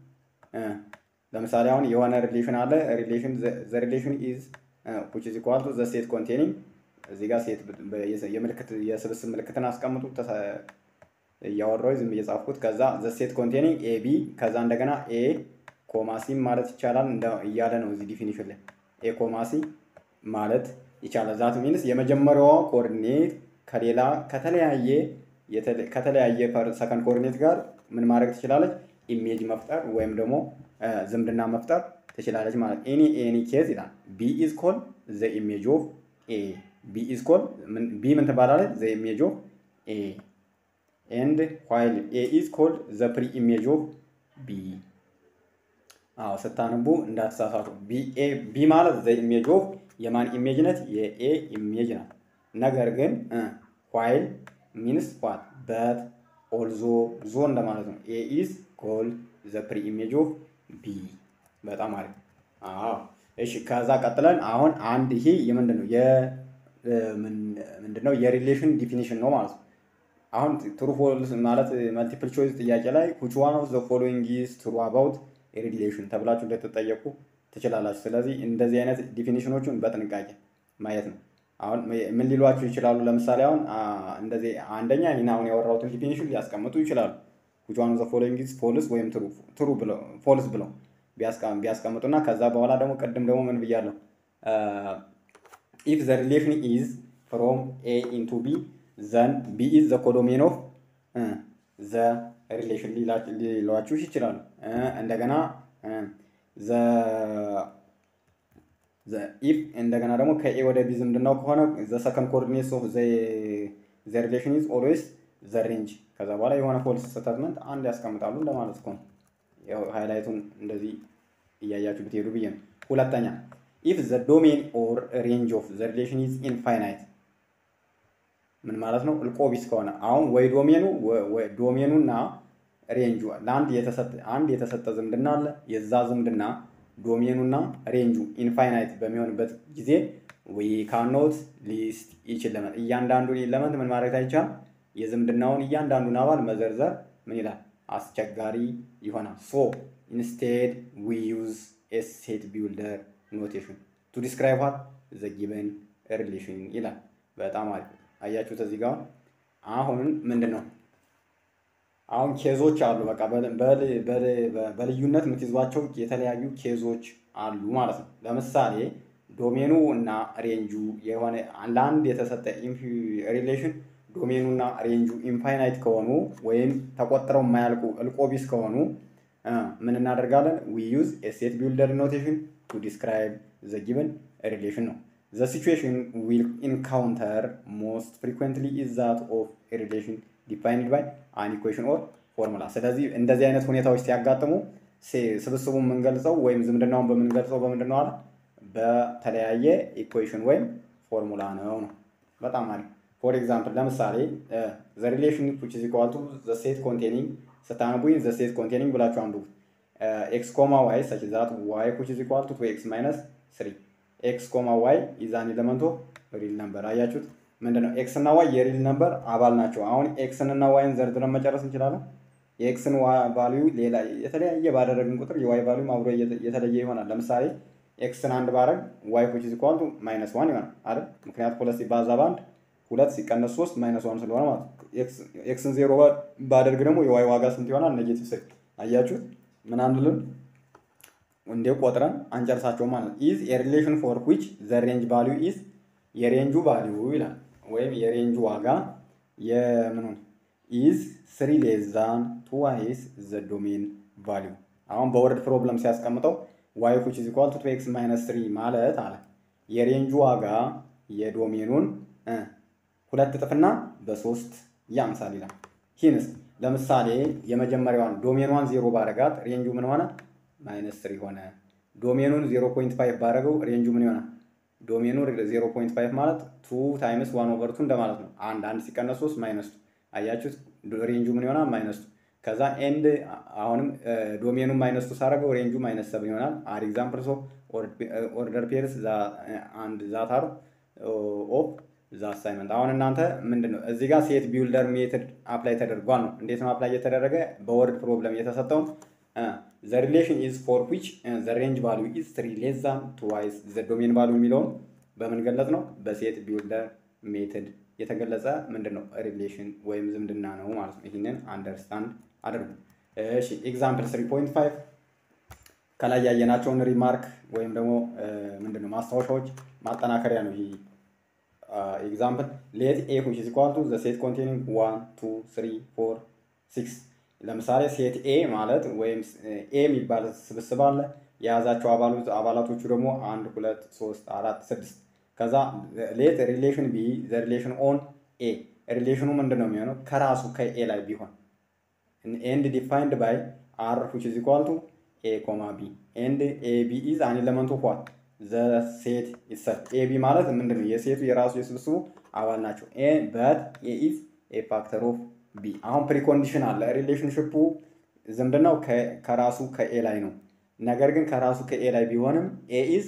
ለምሳሌ አሁን የሆነ ሪሌሽን አለ። ሪሌሽን ዘ ሪሌሽን ኢዝ ዊች ኢዝ ኢኳል ቱ ዘ ሴት ኮንቴኒንግ እዚህ ጋር ሴት የምልክት የስብስብ ምልክትን አስቀምጡ። እያወራሁ ዝም እየጻፍኩት ከዛ ዘ ሴት ኮንቴኒንግ ኤ ቢ ከዛ እንደገና ኤ ኮማሲ ማለት ይቻላል እያለ ነው እዚህ ዲፊኒሽን ላይ ኤ ኮማሲ ማለት ይቻላል። ዛት ሚንስ የመጀመሪያዋ ኮኦርዲኔት ከሌላ ከተለያየ ከተለያየ ሰከንድ ኮኦርዲኔት ጋር ምን ማድረግ ትችላለች? ኢሜጅ መፍጠር ወይም ደግሞ ዝምድና መፍጠር ትችላለች ማለት ኤኒ ኤኒ ኬዝ ይላል። ቢ ኢዝ ኮል ዘ ኢሜጅ ኦፍ ኤ ቢ ኢዝ ኮል ቢ ምን ትባላለች? ዘ ኢሜጅ ኦፍ ኤ ኤንድ ዋይል ኤ ኢዝ ኮል ዘ ፕሪ ኢሜጅ ኦፍ ቢ። አዎ ስታነቡ እንዳትሳሳቱ። ቢ ማለት ዘ ኢሜጅ ኦፍ የማን ኢሜጅ ነት? የኤ ኢሜጅ ናት። ነገር ግን ዋይል ሚንስ ዋት በት ኦልዞ ዞ እንደማለት ነው። ኤ ኢዝ ኮል ዘ ፕሪ ኢሜጅ ኦፍ ቢ። በጣም አሪፍ። አዎ እሺ። ከዛ ቀጥለን አሁን አንድ ይሄ የምንድን ነው ምንድን ነው የሪሌሽን ዲፊኒሽን ነው ማለት ነው። አሁን ትሩ ፎልስ ማለት መልቲፕል ቾይስ ጥያቄ ላይ which one of the following is true about a relation ተብላችሁ እንደተጠየቁ ትችላላችሁ። ስለዚህ እንደዚህ አይነት ዲፊኒሽኖቹን በጥንቃቄ ማየት ነው። አሁን ምን ሊሏችሁ ይችላሉ? ለምሳሌ አሁን እንደዚህ አንደኛ ይህን አሁን ያወራሁትን ዲፊኒሽን ሊያስቀምጡ ይችላሉ። which one of the following is false ወይም ትሩ ብለው ፎልስ ብለው ቢያስቀምጡና ከዛ በኋላ ደግሞ ቅድም ደግሞ ምን ብያለሁ? ኢፍ ዘ ሪሌሽን ኢዝ ፍሮም ኤ ኢንቱ ቢ ዘን ቢ ኢዝ ዘ ኮዶሜን ኦፍ ዘ ሪሌሽን ሊሏችሁ ይችላሉ። እንደገና ኢፍ እንደገና ደግሞ ከኤ ወደ ቢ ዝምድናው ከሆነ ዘ ሰከንድ ኮኦርዲኔትስ ኦፍ ዘ ሪሌሽን ኢዝ ኦልዌይስ ዘ ሬንጅ። ከዛ በኋላ የሆነ ፎልስ ስቴትመንት አንድ ያስቀምጣሉ እንደማለት እኮ ነው። ያው ሃይላይቱን እንደዚህ እያያችሁ ብትሄዱ ብዬ ነው። ሁለተኛ ኢፍ ዘ ዶሜን ኦር ሬንጅ ኦፍ ዘ ሪሌሽን ኢዝ ኢንፋይናይት ምን ማለት ነው? እልቆቢስ ከሆነ አሁን ወይ ዶሜኑ ዶሜኑና ሬንጁ ለአንድ የተሰጠ አንድ የተሰጠ ዝምድና አለ። የዛ ዝምድና ዶሜኑና ሬንጁ ኢንፋይናይት በሚሆንበት ጊዜ ዊ ካኖት ሊስት ኢች ኤለመንት እያንዳንዱን ኤለመንት ምን ማድረግ አይቻልም። የዝምድናውን እያንዳንዱን አባል መዘርዘር ምን ይላል? አስቸጋሪ ይሆናል። ሶ ኢንስቴድ ዊ ዩዝ ኤ ሴት ቢውልደር ኖቴሽን ቱ ዲስክራይብ ዋት ዘ ጊቨን ሪሌሽን ይላል። በጣም አሪፍ አያችሁት። እዚህ ጋር አሁን ምንድን ነው አሁን ኬዞች አሉ። በቃ በልዩነት የምትይዟቸው የተለያዩ ኬዞች አሉ ማለት ነው። ለምሳሌ ዶሜኑ እና ሬንጁ የሆነ ለአንድ የተሰጠ ሪሌሽን ዶሜኑ እና ሬንጁ ኢንፋይናይት ከሆኑ ወይም ተቆጥረው የማያልቁ እልቆቢስ ከሆኑ ምን እናደርጋለን? ዊ ዩዝ ሴት ቢልደር ኖቴሽን ቱ ዲስክራይብ ዘ ጊቨን ሪሌሽን ነው። ዘ ሲቹዌሽን ዊል ኢንካውንተር ሞስት ፍሪኩዌንትሊ ኢዝ ዛት ኦፍ ሪሌሽን ዲፋይንድ ባይ አን ኢኩዌሽን ኦር ፎርሙላ። ስለዚህ እንደዚህ አይነት ሁኔታዎች ሲያጋጥሙ ስብስቡን የምንገልጸው ወይም ዝምድናውን በምንገልጸው በምንድን ነው አለ በተለያየ ኢኩዌሽን ወይም ፎርሙላ ነው ነው። በጣም አሪፍ። ፎር ኤግዛምፕል ለምሳሌ ዘ ሪሌሽን ዊች ኢዝ ኢኳል ቱ ዘ ሴት ኮንቴኒንግ ስታነቡኝ ዘ ሴት ኮንቴኒንግ ብላችሁ አንብቡት። ኤክስ ኮማ ዋይ ሰች ዛት ዋይ ዊች ኢዝ ኢኳል ቱ ቱ ኤክስ ማይነስ ስሪ ኤክስ ኮማ ዋይ ኢዝ አን ኤለመንት ኦፍ ሪል ነምበር። አያችሁት ምንድነው? ኤክስ እና ዋይ የሪል ነምበር አባል ናቸው። አሁን ኤክስን እና ዋይን ዘርዝረን መጨረስ እንችላለን። የኤክስን ቫሊዩ ሌላ የተለያየ ባደረግን ቁጥር የዋይ ቫሊዩ አብሮ የተለየ ይሆናል። ለምሳሌ ኤክስን አንድ ባረግ ዋይ ዊች ኢዝ ኢኳል ቱ ማይነስ ዋን ይሆናል አይደል? ምክንያቱም ሁለት ሲባዛ በአንድ ሁለት ሲቀነስ ሶስት ማይነስ ዋን ስለሆነ ማለት ኤክስን ዜሮ ባደርግ ደግሞ የዋይ ዋጋ ስንት ይሆናል? ኔጌቲቭ ስሪ። አያችሁት? ምን አንልም እንደ ቆጥረን አንጨርሳቸው ማለት ነው። ኢዝ የሪሌሽን ፎር ዊች ዘ ሬንጅ ቫሊዩ ኢዝ የሬንጁ ቫሊዩ ይላል ወይም የሬንጁ ዋጋ የምኑን ኢዝ ስሪ ሌስ ዛን ትዋይስ ዘ ዶሜን ቫሊዩ። አሁን በወርድ ፕሮብለም ሲያስቀምጠው ዋይ ዊች ኢዝ ኢኳል ቱ ኤክስ ማይነስ ስሪ ማለት አለ የሬንጁ ዋጋ የዶሜኑን ሁለት እጥፍና በሶስት ያንሳል ይላል። ሂንስ ለምሳሌ የመጀመሪያዋን ዶሜኗን ዜሮ ባረጋት ሬንጁ ምን ሆነ? ማይነስ ስሪ ሆነ። ዶሜኑን ዜሮ ፖይንት ፋይቭ ባረገው ሬንጁ ምን ይሆናል? ዶሜኑ ዜሮ ፖይንት ፋይቭ ማለት ቱ ታይምስ ዋን ኦቨር ቱ እንደማለት ነው። አንድ አንድ ሲቀነስ ሶስት ማይነስ ቱ አያችሁት? ሬንጁ ምን ይሆናል? ማይነስ ቱ ከዛ ኤንድ አሁንም ዶሜኑን ማይነስ ቱ ሳረገው ሬንጁ ማይነስ ሰብን ይሆናል። አር ኤግዛምፕልስ ኦፍ ኦርደር ፔርስ አንድ ዛታር ኦፍ ዛ አሳይመንት። አሁን እናንተ ምንድን ነው እዚህ ጋር ሴት ቢውልደር ሜትድ አፕላይ ተደርጓል ነው። እንዴት ነው አፕላይ የተደረገ? በወርድ ፕሮብለም የተሰጠውን ዘ ሪሌሽን ኢዝ ፎር ዊች ዘ ሬንጅ ቫሊዩ ኢዝ ትሪ ሌስ ዛን ትዋይስ ዘ ዶሜን ቫሊዩ የሚለውን በምን ገለጽ ነው? በሴት ቢውልደር ሜትድ የተገለጸ ምንድን ነው ሪሌሽን ወይም ዝምድና ነው ማለት ነው። ይህንን አንደርስታንድ አድርጉ። እሺ ኤግዛምፕል ስሪ ፖይንት ፋይቭ ከላይ ያየናቸውን ሪማርክ ወይም ደግሞ ምንድን ነው ማስታወሻዎች ማጠናከሪያ ነው ይህ ኤግዛምፕል ሌት ኤ ዊች ኢዝ ኢኳል ቱ ዘ ሴት ኮንቴኒንግ ዋን ቱ ስሪ ፎር ሲክስ ለምሳሌ ሴት ኤ ማለት ወይም ኤ የሚባል ስብስብ አለ የያዛቸው አባላቶቹ ደግሞ አንድ ሁለት ሶስት አራት ስድስት ከዛ ሌት ሪሌሽን ቢ ዘ ሪሌሽን ኦን ኤ ሪሌሽኑ ምንድን ነው የሚሆነው ከራሱ ከኤ ላይ ቢሆን ኤንድ ዲፋይንድ ባይ አር ዊች ኢዝ ኢኳል ቱ ኤ ኮማ ቢ ኤንድ ኤ ቢ ኢዝ አን ኤለመንት ኦፍ ዋት ዘ ሴት ኢትሰልፍ ኤ ቢ ማለት ምንድን ነው የሴቱ የራሱ የስብስቡ አባል ናቸው በት ኤ ኢዝ ኤ ፋክተር ኦፍ ቢ አሁን ፕሪኮንዲሽን አለ ሪሌሽንሽፑ ዝምድናው ከራሱ ከኤ ላይ ነው ነገር ግን ከራሱ ከኤ ላይ ቢሆንም ኤ ኢዝ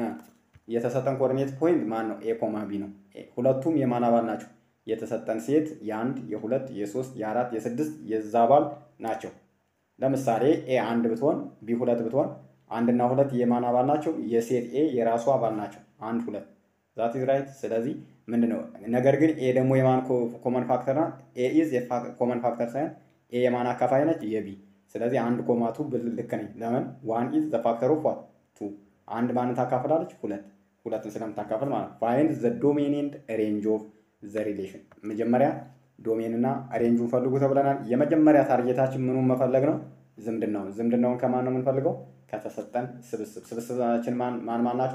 የተሰጠን ኮኦርዲኔት ፖይንት ማን ነው ኤ ኮማ ቢ ነው ሁለቱም የማን አባል ናቸው የተሰጠን ሴት የአንድ የሁለት የሶስት የአራት የስድስት የዛ አባል ናቸው ለምሳሌ ኤ አንድ ብትሆን ቢ ሁለት ብትሆን አንድና ሁለት የማን አባል ናቸው? የሴት ኤ የራሱ አባል ናቸው። አንድ ሁለት ዛት ኢዝ ራይት። ስለዚህ ምንድን ነው ነገር ግን ኤ ደግሞ የማን ኮመን ፋክተር ናት? ኤ ኢዝ ኮመን ፋክተር ሳይሆን ኤ የማን አካፋይ ነች? የቢ። ስለዚህ አንድ ኮማቱ ልክ ነኝ። ለምን ዋን ኢዝ ዘ ፋክተር ኦፍ ዋት ቱ። አንድ ማንን ታካፍላለች? ሁለት ሁለትን ስለምታካፍል ማለት ነው። ፋይንድ ዘ ዶሜን ኤንድ ሬንጅ ኦፍ ዘ ሪሌሽን። መጀመሪያ ዶሜን እና ሬንጁን ፈልጉ ተብለናል። የመጀመሪያ ታርጌታችን ምኑን መፈለግ ነው? ዝምድናውን። ዝምድናውን ከማን ነው የምንፈልገው? ከተሰጠን ስብስብ። ስብስባችን ማን ማን ናቸው?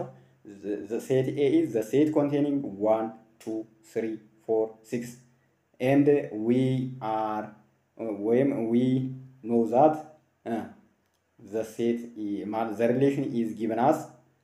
ሴት ኤ ኢዝ ዘ ሴት ኮንቴኒንግ ዋን ቱ ስሪ ፎር ሲክስ ኤንድ ዊ አር ወይም ዊ ኖ ዛት ዘ ሴት ዘ ሪሌሽን ኢዝ ጊቨን አስ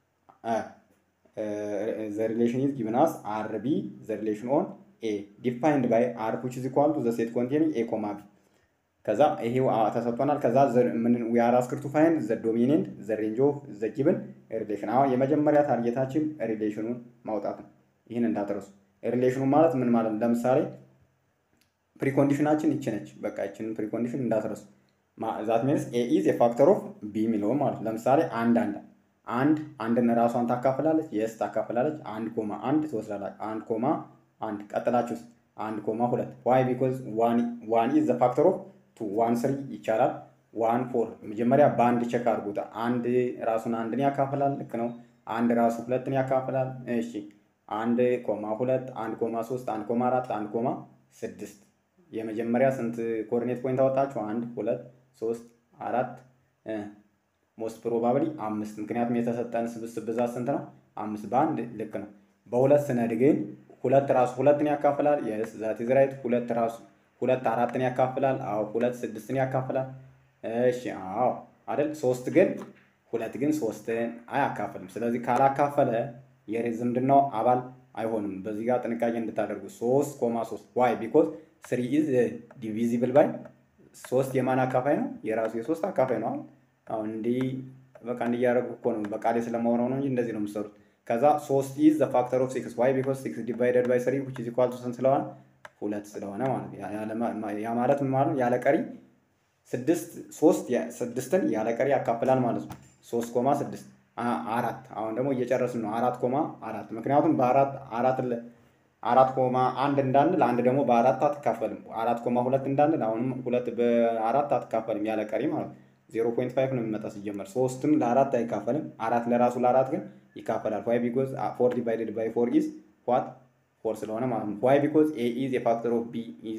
ዘ ሪሌሽን ኢዝ ጊቨን አስ አር ቢ ዘ ሪሌሽን ኦን ኤ ዲፋይንድ ባይ አር ዊች ኢዝ ኢኳል ቱ ዘ ሴት ኮንቴኒንግ ኤ ኮማ ቢ ከዛ ይሄው ተሰጥቶናል። ከዛ ምን ዊ አር አስክድ ቱ ፋይንድ ዘ ዶሜን ኤንድ ዘ ሬንጅ ኦፍ ዘ ጊቭን ሪሌሽን። አሁን የመጀመሪያ ታርጌታችን ሪሌሽኑን ማውጣት ነው። ይህን እንዳትረሱ። ሪሌሽኑ ማለት ምን ማለት ነው? ለምሳሌ ፕሪኮንዲሽናችን ይቺ ነች። በቃ ይችን ፕሪኮንዲሽን እንዳትረሱ። ዛት ሚንስ ኤ ኢዝ የፋክተር ኦፍ ቢ የሚለውን ማለት ነው። ለምሳሌ አንድ አንድ አንድ አንድን ራሷን ታካፍላለች፣ የስ ታካፍላለች። አንድ ኮማ አንድ ትወስዳላች። አንድ ኮማ አንድ ቀጥላችሁ አንድ ኮማ ሁለት ዋይ ቢኮዝ ዋን ኢዝ ዘ ፋክተር ኦፍ ቱ ዋን ስሪ ይቻላል። ዋን ፎር መጀመሪያ በአንድ ቼክ አድርጉት። አንድ ራሱን አንድን ያካፍላል። ልክ ነው። አንድ ራሱ ሁለትን ያካፍላል። እሺ አንድ ኮማ ሁለት፣ አንድ ኮማ ሶስት፣ አንድ ኮማ አራት፣ አንድ ኮማ ስድስት። የመጀመሪያ ስንት ኮኦርዲኔት ፖይንት አወጣችሁ? አንድ ሁለት ሶስት አራት ሞስት ፕሮባብሊ አምስት። ምክንያቱም የተሰጠን ስብስብ ብዛት ስንት ነው? አምስት። በአንድ ልክ ነው። በሁለት ስነድ ግን ሁለት ራሱ ሁለትን ያካፍላል። የስ ዛት ኢዝ ራይት። ሁለት ራሱ ሁለት አራትን ያካፍላል። አዎ ሁለት ስድስትን ያካፍላል። እሺ አዎ አይደል። ሶስት ግን ሁለት ግን ሶስትን አያካፍልም። ስለዚህ ካላካፈለ የዝምድናው አባል አይሆንም። በዚህ ጋር ጥንቃቄ እንድታደርጉ። ሶስት ኮማ ሶስት ዋይ ቢኮዝ ስሪ ኢዝ ዲቪዚብል ባይ ሶስት የማን አካፋይ ነው? የራሱ የሶስት አካፋይ ነው። አሁን እንዲህ በቃ እንዲያደርጉ እኮ ነው በቃሌ ስለማወራው ነው እንጂ እንደዚህ ነው የምትሰሩት። ከዛ ሶስት ኢዝ ዘ ፋክተር ኦፍ ሲክስ ዋይ ቢኮዝ ሲክስ ዲቫይደድ ባይ ስሪ ዊች ኢዝ ኢኳል ቱ ስንት ስለሆነ ሁለት ስለሆነ ማለት ያ ማለት ምን ማለት ያለ ቀሪ ስድስት ሶስት ስድስትን ያለ ቀሪ ያካፍላል ማለት ነው። ሶስት ኮማ ስድስት አራት አሁን ደግሞ እየጨረስን ነው። አራት ኮማ አራት ምክንያቱም በአራት አራት አራት ኮማ አንድ እንዳንል አንድ ደግሞ በአራት አትካፈልም። አራት ኮማ ሁለት እንዳንል አሁንም ሁለት በአራት አትካፈልም ያለ ቀሪ ማለት ነው። ዜሮ ፖይንት ፋይቭ ነው የሚመጣ ሲጀመር። ሶስትም ለአራት አይካፈልም። አራት ለራሱ ለአራት ግን ይካፈላል። ዋይ ቢኮዝ ፎር ዲቫይደድ ባይ ፎር ኢዝ ዋት ፎር ስለሆነ ማለት ነው። ዋይ ቢኮዝ ኤ ኢዝ የፋክተር ኦፍ ቢ ኢዝ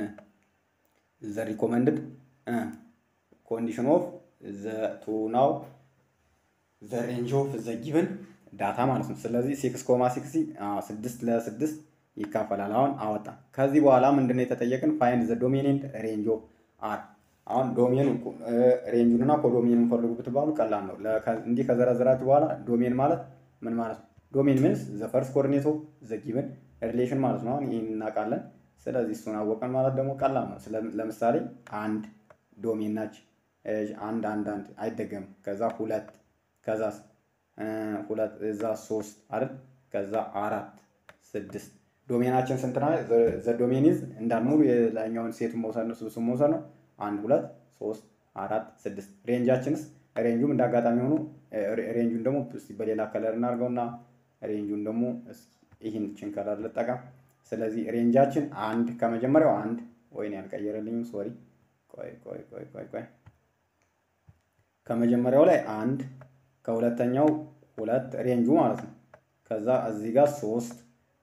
ዘ ሪኮመንድድ ኮንዲሽን ኦፍ ዘ ቱ ናው ዘ ሬንጅ ኦፍ ዘ ጊቨን ዳታ ማለት ነው። ስለዚህ ሲክስ ኮማ ሲክስ ስድስት ለስድስት ይካፈላል። አሁን አወጣ። ከዚህ በኋላ ምንድነው የተጠየቅን? ፋይንድ ዘ ዶሜን ኤንድ ሬንጅ ኦፍ አር። አሁን ዶሜን ሬንጁን እና ኮዶሜኑን ፈልጉ ብትባሉ ቀላል ነው። እንዲህ ከዘረዘራችሁ በኋላ ዶሜን ማለት ምን ማለት ነው? ዶሜን ሚንስ ዘ ፈርስት ኮኦርዲኔት ኦፍ ዘ ጊቨን ሪሌሽን ማለት ነው። አሁን ይህን እናውቃለን። ስለዚህ እሱን አወቀን ማለት ደግሞ ቀላል ነው። ለምሳሌ አንድ ዶሜን ናች። አንድ አንድ አንድ አይደገምም። ከዛ ሁለት ከዛ ሁለት እዛ ሶስት አይደል? ከዛ አራት ስድስት ዶሜናችን ስንት ነው? ዘ ዶሜን ኢዝ እንዳልሙሉ የላኛውን ሴቱን መውሰድ ነው፣ ስብስብ መውሰድ ነው። አንድ ሁለት ሶስት አራት ስድስት። ሬንጃችንስ ሬንጁም እንደ አጋጣሚ ሆኖ ሬንጁን ደግሞ በሌላ ከለር እናድርገውና ሬንጁን ደግሞ ይህን ችን ከለር ልጠቀም። ስለዚህ ሬንጃችን አንድ ከመጀመሪያው አንድ ወይን ያልቀየረልኝም ሶሪ፣ ቆይ ቆይ ቆይ ቆይ ቆይ ከመጀመሪያው ላይ አንድ ከሁለተኛው ሁለት ሬንጁ ማለት ነው። ከዛ እዚህ ጋር ሶስት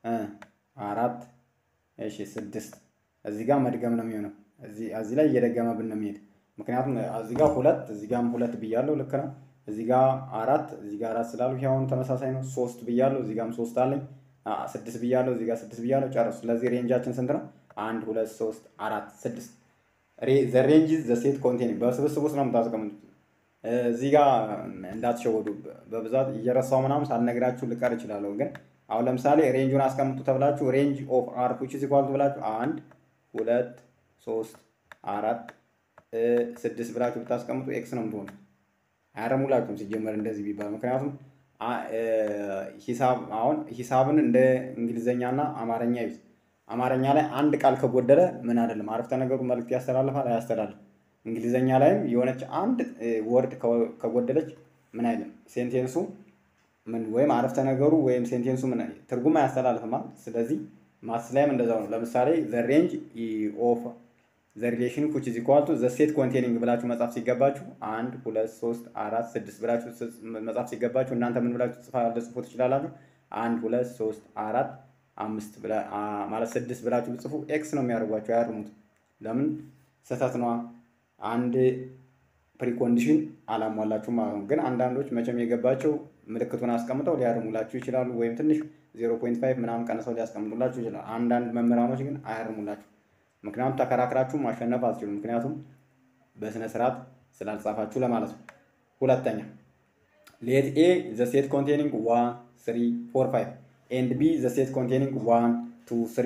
አራት እሺ ስድስት እዚህ ጋር መድገም ነው የሚሆነው። እዚህ ላይ እየደገመብን ነው የሚሄድ። ምክንያቱም እዚህ ጋር ሁለት እዚህ ጋርም ሁለት ብያለሁ፣ ልክ ነው። እዚህ ጋር አራት እዚህ ጋር አራት ስላሉ አሁን ተመሳሳይ ነው። ሶስት ብያለሁ፣ እዚህ ጋርም ሶስት አለኝ። ስድስት ብያለሁ፣ እዚህ ጋር ስድስት ብያለሁ። ጨረሱ። ስለዚህ ሬንጃችን ስንት ነው? አንድ ሁለት ሶስት አራት ስድስት። ዘ ሬንጅ ዘ ሴት ኮንቴኒንግ በስብስብ ውስጥ ነው የምታስቀምጡት። እዚህ ጋር እንዳትሸወዱ። በብዛት እየረሳው ምናምን ሳልነግራችሁ ልቀር እችላለሁ። ግን አሁን ለምሳሌ ሬንጁን አስቀምጡ ተብላችሁ ሬንጅ ኦፍ አር ዊች ኢዝ ኢኳል ቱ ብላችሁ አንድ ሁለት ሶስት አራት ስድስት ብላችሁ ብታስቀምጡ ኤክስ ነው የምትሆኑ። አያረሙላችሁም ሲጀመር እንደዚህ ቢባል። ምክንያቱም ሂሳብ አሁን ሂሳብን እንደ እንግሊዘኛና አማርኛ ይዝ አማርኛ ላይ አንድ ቃል ከጎደለ ምን አይደለም አረፍተ ነገሩ መልዕክት ያስተላልፋል አያስተላልፍ እንግሊዘኛ ላይም የሆነች አንድ ወርድ ከጎደለች ምን አይልም ሴንቴንሱ ምን ወይም አረፍተ ነገሩ ወይም ሴንቴንሱ ምን ትርጉም አያስተላልፍም። ስለዚህ ማስ ላይም እንደዛው ነው። ለምሳሌ ዘ ሬንጅ ኦፍ ዘ ሪሌሽን ኩች ኢዝ ኢኳል ቱ ዘ ሴት ኮንቴኒንግ ብላችሁ መጻፍ ሲገባችሁ አንድ ሁለት ሶስት አራት ስድስት ብላችሁ መጻፍ ሲገባችሁ እናንተ ምን ብላችሁ ልጽፉ ትችላላችሁ? አንድ ሁለት ሶስት አራት አምስት ማለት ስድስት ብላችሁ ብጽፉ ኤክስ ነው የሚያደርጓቸው። አያርሙት። ለምን ስህተት ነዋ። አንድ ፕሪኮንዲሽን አላሟላችሁ ማለት ነው። ግን አንዳንዶች መቼም የገባቸው ምልክቱን አስቀምጠው ሊያርሙላችሁ ይችላሉ፣ ወይም ትንሽ ዜሮ ፖይንት ፋይቭ ምናምን ቀንሰው ሊያስቀምጡላችሁ ይችላሉ። አንዳንድ መምህራኖች ግን አያርሙላችሁ። ምክንያቱም ተከራክራችሁ ማሸነፍ አትችሉም። ምክንያቱም በስነ ስርዓት ስላልጻፋችሁ ለማለት ነው። ሁለተኛ ሌት ኤ ዘ ሴት ኮንቴኒንግ ዋን ስሪ ፎር ፋይቭ ኤንድ ቢ ዘ ሴት ኮንቴኒንግ ዋን ቱ ስሪ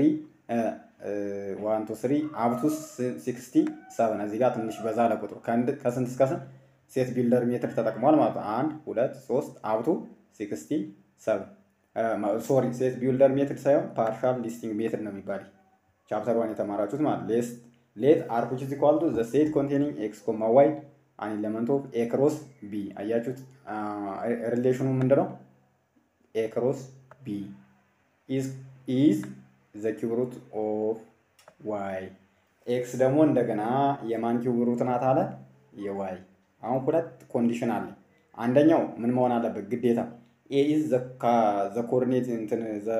ዋን ቱ ስሪ አብቱ ሲክስቲ ሰቨን እዚህ ጋር ትንሽ በዛ ለቁጥሩ ከስንት እስከ ስንት ሴት ቢልደር ሜትር ተጠቅሟል ማለት ነው። አንድ ሁለት ሶስት አብቱ ሲክስቲ ሰቨን ሶሪ ሴት ቢልደር ሜትር ሳይሆን ፓርሻል ሊስቲንግ ሜትር ነው የሚባል ቻፕተር ዋን የተማራችሁት ማለት ሌስ ሌት አር ዊች ኢዝ ኢኳል ቱ ዘ ሴት ኮንቴኒንግ ኤክስ ኮማ ዋይ አን ኤለመንት ኦፍ ኤ ክሮስ ቢ አያችሁት። ሪሌሽኑ ምንድነው? ኤ ክሮስ ቢ ኢዝ ኢዝ ዘ ኪዩብ ሩት ኦፍ ዋይ ኤክስ ደግሞ እንደገና የማን ኪዩብ ሩት ናት አለ የዋይ አሁን ሁለት ኮንዲሽን አለ አንደኛው ምን መሆን አለበት ግዴታ ኤ ኢዝ ዘ ኮኦርዲኔት እንትን ዘ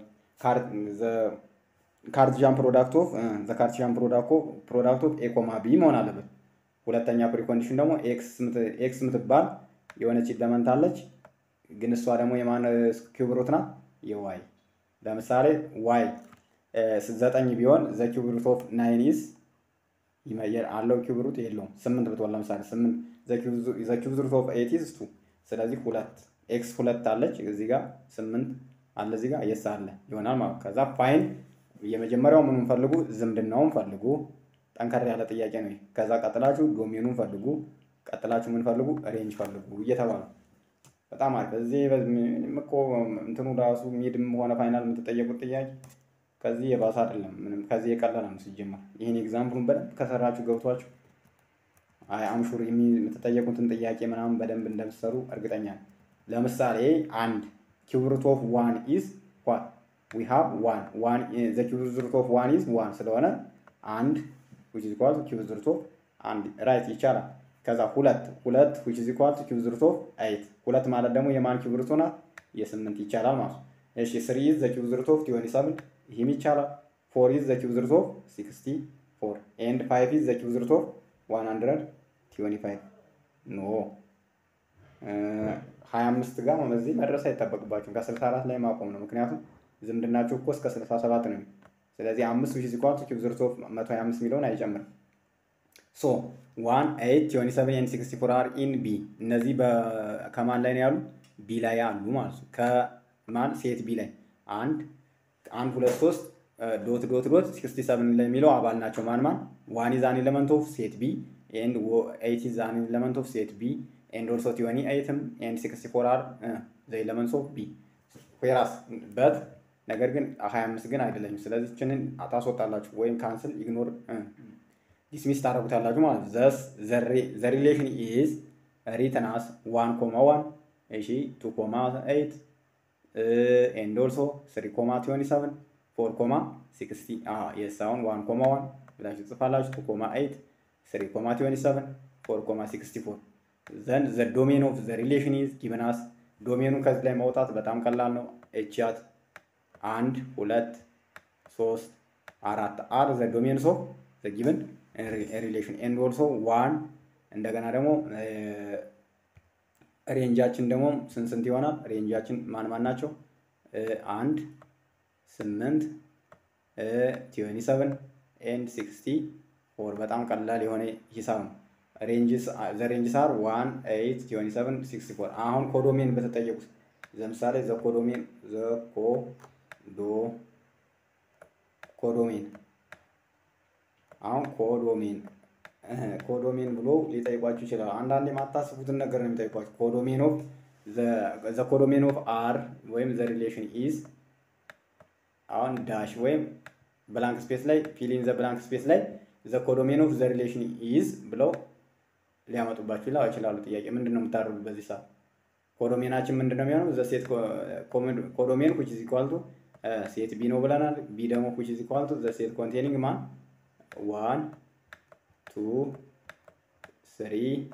ካርቲዣን ፕሮዳክት ኦፍ ዘ ካርቲዣን ፕሮዳክት ኦፍ ኤ ኮማ ቢ መሆን አለበት ሁለተኛ ፕሪኮንዲሽን ደግሞ ኤክስ ምትባል የሆነች ኢለመንት አለች ግን እሷ ደግሞ የማን ኪዩብ ሩት ናት የዋይ ለምሳሌ ዋይ ዘጠኝ ቢሆን ዘ ኪዩብ ሩት ኦፍ ናይን ኢዝ አለው ኪዩብ ሩት የለውም። ስምንት ብትሆን ለምሳሌ ስምንት ዘ ኪዩብ ሩት ኦፍ ኤት ኢዝ ቱ። ስለዚህ ሁለት ኤክስ ሁለት አለች እዚህ ጋር ስምንት አለ እዚህ ጋር የስ አለ ይሆናል ማለት ከዛ ፋይን የመጀመሪያው ምኑን ፈልጉ፣ ዝምድናውን ፈልጉ። ጠንከር ያለ ጥያቄ ነው። ከዛ ቀጥላችሁ ዶሜኑን ፈልጉ፣ ቀጥላችሁ ምን ፈልጉ፣ ሬንጅ ፈልጉ እየተባለ በጣም አሪፍ። እዚህ እኮ እንትኑ ራሱ ሚድም ሆነ ፋይናል የምትጠየቁት ጥያቄ ከዚህ የባሰ አይደለም። ምንም ከዚህ የቀለለ ነው ሲጀመር። ይህን ኤግዛምፕሉን በደንብ ከሰራችሁ ገብቷችሁ አይ አምሹር የምትጠየቁትን ጥያቄ ምናምን በደንብ እንደምትሰሩ እርግጠኛ ነው። ለምሳሌ አንድ ኪዩብ ሩት ኦፍ ዋን ኢዝ ዋት ዊ ሃቭ ዋን ዋን ዘ ኪዩብ ሩት ኦፍ ዋን ኢዝ ዋን ስለሆነ አንድ ዊች ኢዝ ኢኳል ቱ ኪዩብ ሩት ኦፍ አንድ ራይት ይቻላል። ከዛ ሁለት ሁለት which is equal to ኪዩብ ሩት ኦፍ ኤይት ሁለት ማለት ደግሞ የማን ኪዩብ ሩት ናት? የስምንት ይቻላል ማለት ነው። እሺ ስሪ ኢዝ ዘ ኪዩብ ሩት ኦፍ ትዌንቲ ሰቨን ይህም ይቻላል። ፎር ኢዝ ዘ ኪዩብ ሩት ኦፍ ሲክስቲ ፎር ኤንድ ፋይቭ ኢዝ ዘ ኪዩብ ሩት ኦፍ ዋን ሀንድረድ ትዌንቲ ፋይቭ ኖ ሀያ አምስት ጋር በዚህ መድረስ አይጠበቅባችሁም። ከስልሳ አራት ላይ ማቆም ነው። ምክንያቱም ዝምድናችሁ እኮ እስከ ስልሳ ሰባት ነው። ስለዚህ አምስት ዊች ኢዝ ኢኳል ቱ ኪዩብ ሩት ኦፍ መቶ ሀያ አምስት የሚለውን አይጨምርም። ሶ ዋን ኤይት ትዌንቲ ሰቨን ኤንድ ሲክስቲ ፎር አር ኢን ቢ እነዚህ ከማን ላይ ነው ያሉ? ቢ ላይ አሉ ማለት ነው። ከማን ሴት ቢ ላይ አንድ አንድ ሁለት ሶስት ዶት ዶት ዶት ሲክስቲ ሰቨን ላይ የሚለው አባል ናቸው። ማን ማን? ዋን ኢዝ አን ኤለመንት ኦፍ ሴት ቢ ኤንድ ኤይት ኢዝ አን ኤለመንት ኦፍ ሴት ቢ ኤንድ ኦልሶ ትዌንቲ ኤይትም ኤንድ ሲክስቲ ፎር አር ዘ ኤለመንትስ ኦፍ ቢ ዌራስ በት ነገር ግን ሀያ አምስት ግን አይደለኝም። ስለዚህ ችንን ታስወጣላችሁ ወይም ካንስል ኢግኖር ዲስሚስ ታደረጉታላችሁ ማለት ነው። ዘስ ዘ ሪሌሽን ኢዝ ሪትን አስ ዋን ኮማ ዋን እሺ ቱ ኮማ ኤይት ኤንድ ኦልሶ ስሪ ኮማ ትዌንቲ ሰቨን ፎር ኮማ ሲክስቲ የስ አሁን ዋን ኮማ ዋን ብላችሁ ትጽፋላችሁ። ቱ ኮማ ኤይት ስሪ ኮማ ትዌንቲ ሰቨን ፎር ኮማ ሲክስቲ ፎር ዘን ዘ ዶሜን ኦፍ ዘ ሪሌሽን ኢዝ ጊቨን አስ ዶሜኑን ከዚህ ላይ ማውጣት በጣም ቀላል ነው። ኤችያት አንድ ሁለት ሶስት አራት አር ዘ ዶሜንስ ኦፍ ዘ ጊቨን ሪሌሽን ኤንድ ኦልሶ ዋን እንደገና ደግሞ ሬንጃችን ደግሞ ስንት ስንት ይሆናል? ሬንጃችን ማን ማን ናቸው? አንድ ስምንት ትዌንቲ ሰቨን ኤንድ ሲክስቲ ፎር በጣም ቀላል የሆነ ሂሳብ ነው። ዘ ሬንጅስ አር ዋን ኤይት ትዌንቲ ሰቨን ሲክስቲ ፎር አሁን ኮዶሜን በተጠየቁት ለምሳሌ ዘ ኮዶሜን ዘ ኮዶ ኮዶሜን አሁን ኮዶሜን ኮዶሜን ብሎ ሊጠይቋችሁ ይችላል። አንዳንድ የማታስቡትን ነገር ነው የሚጠይቋችሁ። ኮዶሜን ኦፍ ዘ ኮዶሜን ኦፍ አር ወይም ዘ ሪሌሽን ኢዝ አሁን ዳሽ ወይም ብላንክ ስፔስ ላይ ፊሊን ዘ ብላንክ ስፔስ ላይ ዘ ኮዶሜን ኦፍ ዘ ሪሌሽን ኢዝ ብለው ሊያመጡባችሁ ይችላሉ። ጥያቄ ምንድን ነው የምታደርጉት በዚህ ሰዓት? ኮዶሜናችን ምንድን ነው የሚሆነው? ዘ ሴት ኮዶሜን ኩች ኢዝ ኢኳል ቱ ሴት ቢ ነው ብለናል። ቢ ደግሞ ኩች ኢዝ ኢኳል ቱ ዘ ሴት ኮንቴኒንግ ማን ዋን ቱ ስሪ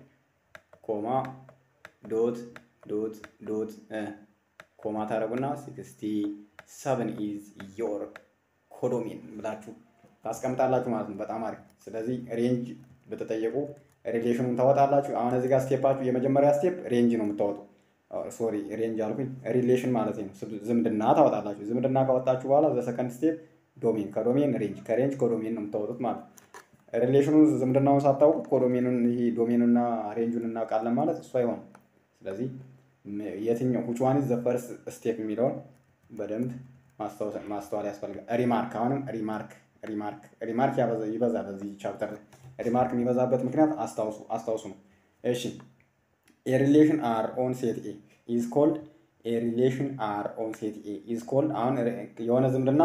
ኮማ ዶት ዶት ዶት ኮማ ታደረጉና ሲክስቲ ሰቨን ኢዝ ዮር ኮዶሜን ብላችሁ ታስቀምጣላችሁ ማለት ነው። በጣም አሪፍ። ስለዚህ ሬንጅ በተጠየቁ ሪሌሽኑን ታወጣላችሁ። አሁን እዚህ ጋር ስቴፓችሁ የመጀመሪያ ስቴፕ ሬንጅ ነው የምታወጡ። ሶሪ ሬንጅ አልኩኝ፣ ሪሌሽን ማለት ነው። ዝምድና ታወጣላችሁ። ዝምድና ካወጣችሁ በኋላ ዘሰከንድ ስቴፕ ዶሜን፣ ከዶሜን ሬንጅ፣ ከሬንጅ ኮዶሜን ነው የምታወጡት ማለት ነው። ሪሌሽኑን ዝምድናውን ሳታውቁ ኮዶሜኑን ይሄ ዶሜኑና ሬንጁን እናውቃለን ማለት እሱ አይሆንም። ስለዚህ የትኛው which one is the first step የሚለውን በደንብ ማስተዋል ያስፈልጋል። ሪማርክ አሁንም ሪማርክ ሪማርክ ሪማርክ ይበዛል በዚህ ቻፕተር ላይ ሪማርክ የሚበዛበት ምክንያት አስታውሱ አስታውሱ ነው። እሺ የሪሌሽን አር ኦን ሴት ኤ ኢዝ ኮልድ የሪሌሽን አር ኦን ሴት ኤ ኢዝ ኮልድ አሁን የሆነ ዝምድና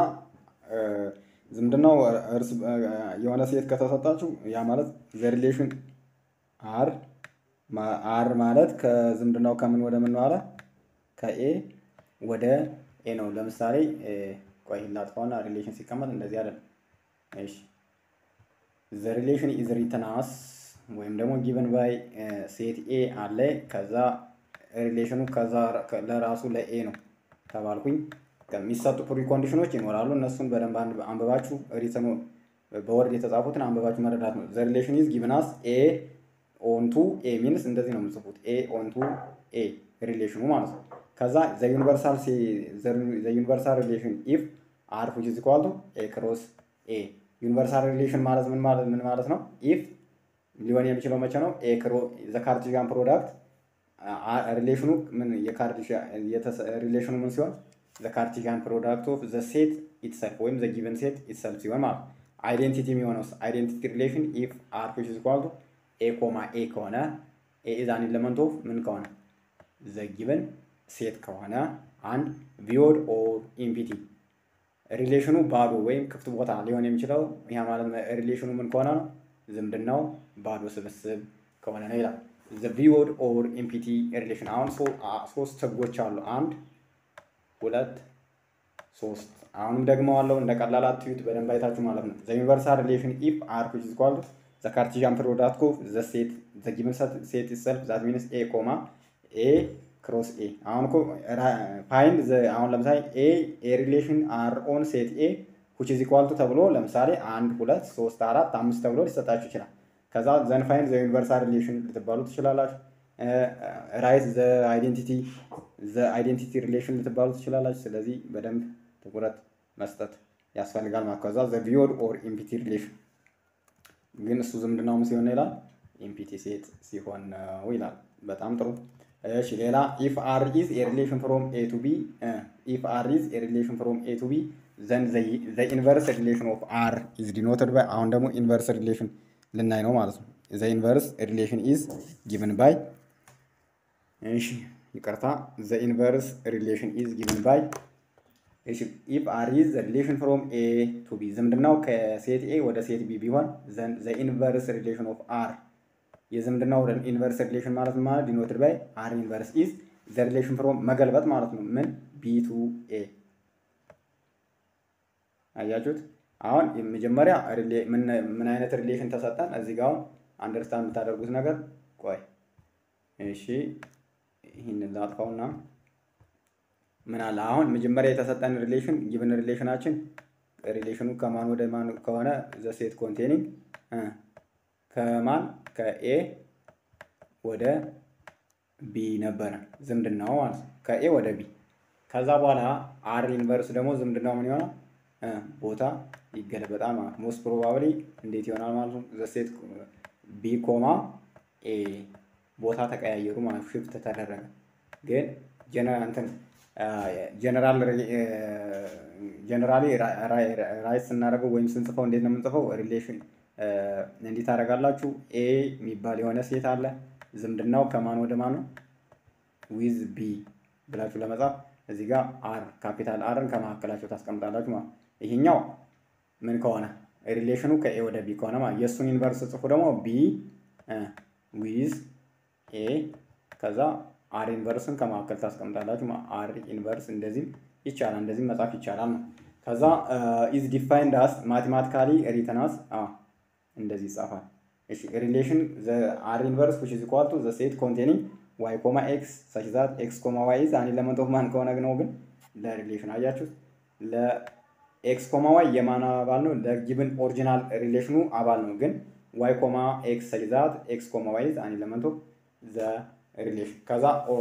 ዝምድናው እርስ የሆነ ሴት ከተሰጣችሁ ያ ማለት ዘ ሪሌሽን አር አር ማለት ከዝምድናው ከምን ወደ ምን ዋለ ከኤ ወደ ኤ ነው። ለምሳሌ ቆይ ላጥፋውና ሪሌሽን ሲቀመጥ እንደዚህ አለ። እሺ ዘ ሪሌሽን ኢዝ ሪትን አስ ወይም ደግሞ ጊቨን ባይ ሴት ኤ አለ። ከዛ ሪሌሽኑ ከዛ ለራሱ ለኤ ነው ተባልኩኝ። ከሚሰጡ ፕሪኮንዲሽኖች ይኖራሉ። እነሱን በደንብ አንብባችሁ ሪትኑ በወርድ የተጻፉትን አንብባችሁ መረዳት ነው። ዘ ሪሌሽን ኢዝ ጊቨን አስ ኤ ኦንቱ ኤ ሚንስ እንደዚህ ነው የምጽፉት። ኤ ኦንቱ ኤ ሪሌሽኑ ማለት ነው። ከዛ ዘ ዩኒቨርሳል ዘ ዩኒቨርሳል ሪሌሽን ኢፍ አር ዊች ኢዝ ኢኳል ቱ ኤ ክሮስ ኤ ዩኒቨርሳል ሪሌሽን ማለት ምን ማለት ምን ማለት ነው? ኢፍ ሊሆን የሚችለው መቼ ነው? ኤ ክሮ ዘ ካርቲዚያን ፕሮዳክት ሪሌሽኑ ምን የካርቲዚያን ሪሌሽኑ ምን ሲሆን ዘ ካርቲዚያን ፕሮዳክት ኦፍ ዘ ሴት ኢትሰልፍ ወይም ዘ ጊቨን ሴት ኢትሰልፍ ሲሆን ማለት ነው። አይዴንቲቲ የሚሆነው አይዴንቲቲ ሪሌሽን ኢፍ አር ዊች ኢዝ ኢኳል ቱ ኤ ኮማ ኤ ከሆነ ኤ ኢዝ አን ኤለመንት ኦፍ ምን ከሆነ ዘ ጊቨን ሴት ከሆነ አንድ ቪዮድ ኦር ኢምፒቲ ሪሌሽኑ ባዶ ወይም ክፍት ቦታ ሊሆን የሚችለው ያ ማለት ሪሌሽኑ ምን ከሆነ ነው? ዝምድናው ባዶ ስብስብ ከሆነ ነው ይላል። ዘ ቪዮድ ኦር ኢምፒቲ ሪሌሽን አሁን ሶስት ህጎች አሉ። አንድ ሁለት ሶስት። አሁንም ደግሞ አለው እንደ ቀላል አትዩት፣ በደንብ አይታችሁ ማለት ነው። ዘ ዩኒቨርሳል ሪሌሽን ኢፍ አር ዊች ኢዝ ኢኳል ቱ ዘ ካርቲዣን ፕሮዳክት ኦፍ ዘ ሴት ዘ ጊቨን ሴት ኢትሰልፍ ዛት ሚንስ ኤ ኮማ ኤ ክሮስ ኤ አሁን እኮ ፋይንድ አሁን ለምሳሌ ኤ ኤ ሪሌሽን አር ኦን ሴት ኤ which is equal to ተብሎ ለምሳሌ አንድ ሁለት ሶስት አራት አምስት ተብሎ ሊሰጣችሁ ይችላል። ከዛ ዘን ፋይንድ ዘ ዩኒቨርሳል ሪሌሽን ልትባሉ ትችላላችሁ። ራይት ዘ አይዴንቲቲ ዘ አይዴንቲቲ ሪሌሽን ልትባሉ ትችላላችሁ። ስለዚህ በደንብ ትኩረት መስጠት ያስፈልጋል ማለት ከዛ ዘ ቪዮድ ኦር ኢምፒቲ ሪሌሽን ግን እሱ ዝምድናውም ሲሆን ይላል ኢምፒቲ ሴት ሲሆን ነው ይላል። በጣም ጥሩ። እሺ ሌላ ኢፍ አር ኢዝ ኤ ሪሌሽን ፍሮም ኤ ቱ ቢ ኢፍ አር ኢዝ ኤ ሪሌሽን ፍሮም ኤ ቱ ቢ ዘን ዘ ኢንቨርስ ሪሌሽን ኦፍ አር ኢዝ ዲኖትድ ባይ አሁን ደግሞ ኢንቨርስ ሪሌሽን ልናይ ነው ማለት ነው። ዘ ኢንቨርስ ሪሌሽን ኢዝ ጊቭን ባይ እሺ ይቅርታ ዘ ኢንቨርስ ሪሌሽን ኢዝ ጊቭን ባይ እሺ ኢፍ አር ኢዝ ዘ ሪሌሽን ፍሮም ኤ ቱ ቢ ዝምድናው ከሴት ኤ ወደ ሴት ቢ ቢሆን ዘን ዘ ኢንቨርስ ሪሌሽን ኦፍ አር የዝምድናው ኢንቨርስ ሪሌሽን ማለት ማለት ዲኖትድ ባይ አር ኢንቨርስ ኢዝ ዘ ሪሌሽን ፍሮም መገልበጥ ማለት ነው። ምን ቢ ቱ ኤ አያችሁት? አሁን መጀመሪያ ምን አይነት ሪሌሽን ተሰጠን? እዚህ ጋር አሁን አንደርስታንድ የምታደርጉት ነገር ቆይ፣ እሺ ይህንን ላጥፋውና ምን አለ አሁን መጀመሪያ የተሰጠን ሪሌሽን ጊቭን ሪሌሽናችን ሪሌሽኑ ከማን ወደ ማን ከሆነ ዘ ሴት ኮንቴኒንግ ከማን ከኤ ወደ ቢ ነበረ ዝምድናው ማለት ነው። ከኤ ወደ ቢ ከዛ በኋላ አር ኢንቨርስ ደግሞ ዝምድናው ምን ይሆናል? ቦታ ይገለበጣል ማለት ነው። ሞስት ፕሮባብሊ እንዴት ይሆናል ማለት ነው? ዘሴት ቢ ኮማ ኤ ቦታ ተቀያየሩ ማለት ነው። ሽፍት ተደረገ። ግን ጀነራል እንትን ጀነራል ጀነራሊ ራይት ስናደርገው ወይም ስንጽፈው እንዴት ነው የምንጽፈው? ሪሌሽን እንዲህ ታደርጋላችሁ። ኤ የሚባል የሆነ ሴት አለ። ዝምድናው ከማን ወደ ማን ነው? ዊዝ ቢ ብላችሁ ለመጻፍ እዚህ ጋር አር ካፒታል አርን ከመካከላቸው ታስቀምጣላችሁ ማለት ይሄኛው ምን ከሆነ ሪሌሽኑ ከኤ ወደ ቢ ከሆነ ማለት የእሱን ኢንቨርስ ጽፉ ደግሞ ቢ ዊዝ ኤ ከዛ አር ኢንቨርስን ከመካከል ታስቀምጣላችሁ። አር ኢንቨርስ እንደዚህም ይቻላል፣ እንደዚህም መጻፍ ይቻላል ነው። ከዛ ኢዝ ዲፋይንድ አስ ማቴማቲካሊ ሪተናስ እንደዚህ ይጻፋል። እሺ ሪሌሽን አር ኢንቨርስ which is equal to the set containing y ኮማ ኤክስ such that x ኮማ y is an element of ማን ከሆነ ነው ግን ለሪሌሽን አያችሁት ለኤክስ ኮማ ዋይ የማን አባል ነው? ለጊቭን ኦሪጂናል ሪሌሽኑ አባል ነው። ግን ዋይ ኮማ ኤክስ such that x ኮማ y is an element of the relation ከዛ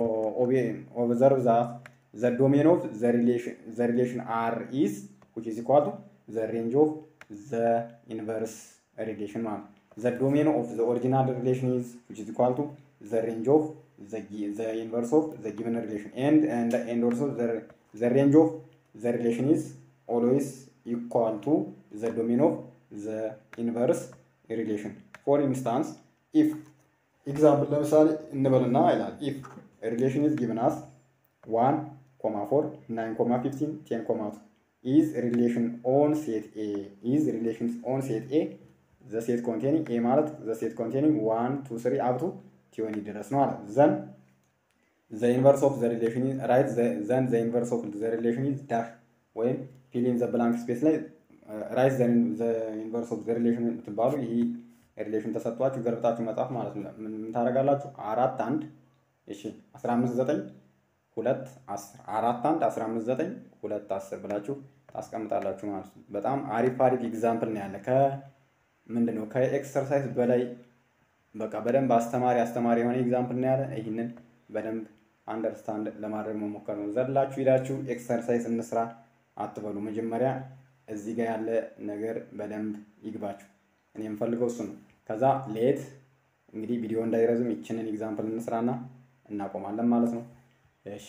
ኦብዘርቭ ዛት ዘ ዶሜን ኦፍ ዘ ሪሌሽን አር ኢዝ which is equal to the range of the inverse relation ማለት ነው። the domain of the original relation is which is equal to the range of the, the inverse of the given relation and and, and also the, the range of the relation is always equal to the domain of the inverse relation for instance if example ለምሳሌ እንበልና ይላል if relation is given as 1 comma 4 9 comma 15 10 comma 2 is relation on set A is relations on set A the set containing A ማለት the set containing 1 2 3 up to 20 ድረስ ነው ማለት then the inverse of the relation is right the, then the inverse of the relation is dash ወይም fill in the blank space ላይ ራይት ዘ ኢንቨርስ ኦፍ ዘ ሪሌሽን የምትባሉ ይህ ሪሌሽን ተሰጥቷችሁ ገልብጣችሁ መጻፍ ማለት ነው። ምን ታደርጋላችሁ? አራት አንድ እሺ፣ አስራ አምስት ዘጠኝ ሁለት አስር አራት አንድ አስራ አምስት ዘጠኝ ሁለት አስር ብላችሁ ታስቀምጣላችሁ ማለት ነው። በጣም አሪፍ አሪፍ ኤግዛምፕል ነው ያለ ከምንድን ነው ከኤክሰርሳይዝ በላይ በቃ በደንብ አስተማሪ አስተማሪ የሆነ ኤግዛምፕል ነው ያለ። ይህንን በደንብ አንደርስታንድ ለማድረግ መሞከር ነው። ዘላችሁ ሂዳችሁ ኤክሰርሳይዝ እንስራ አትበሉ። መጀመሪያ እዚህ ጋር ያለ ነገር በደንብ ይግባችሁ። እኔ የምፈልገው እሱ ነው። ከዛ ሌት እንግዲህ ቪዲዮ እንዳይረዝም ይችንን ኤግዛምፕል እንስራና እናቆማለን ማለት ነው። እሺ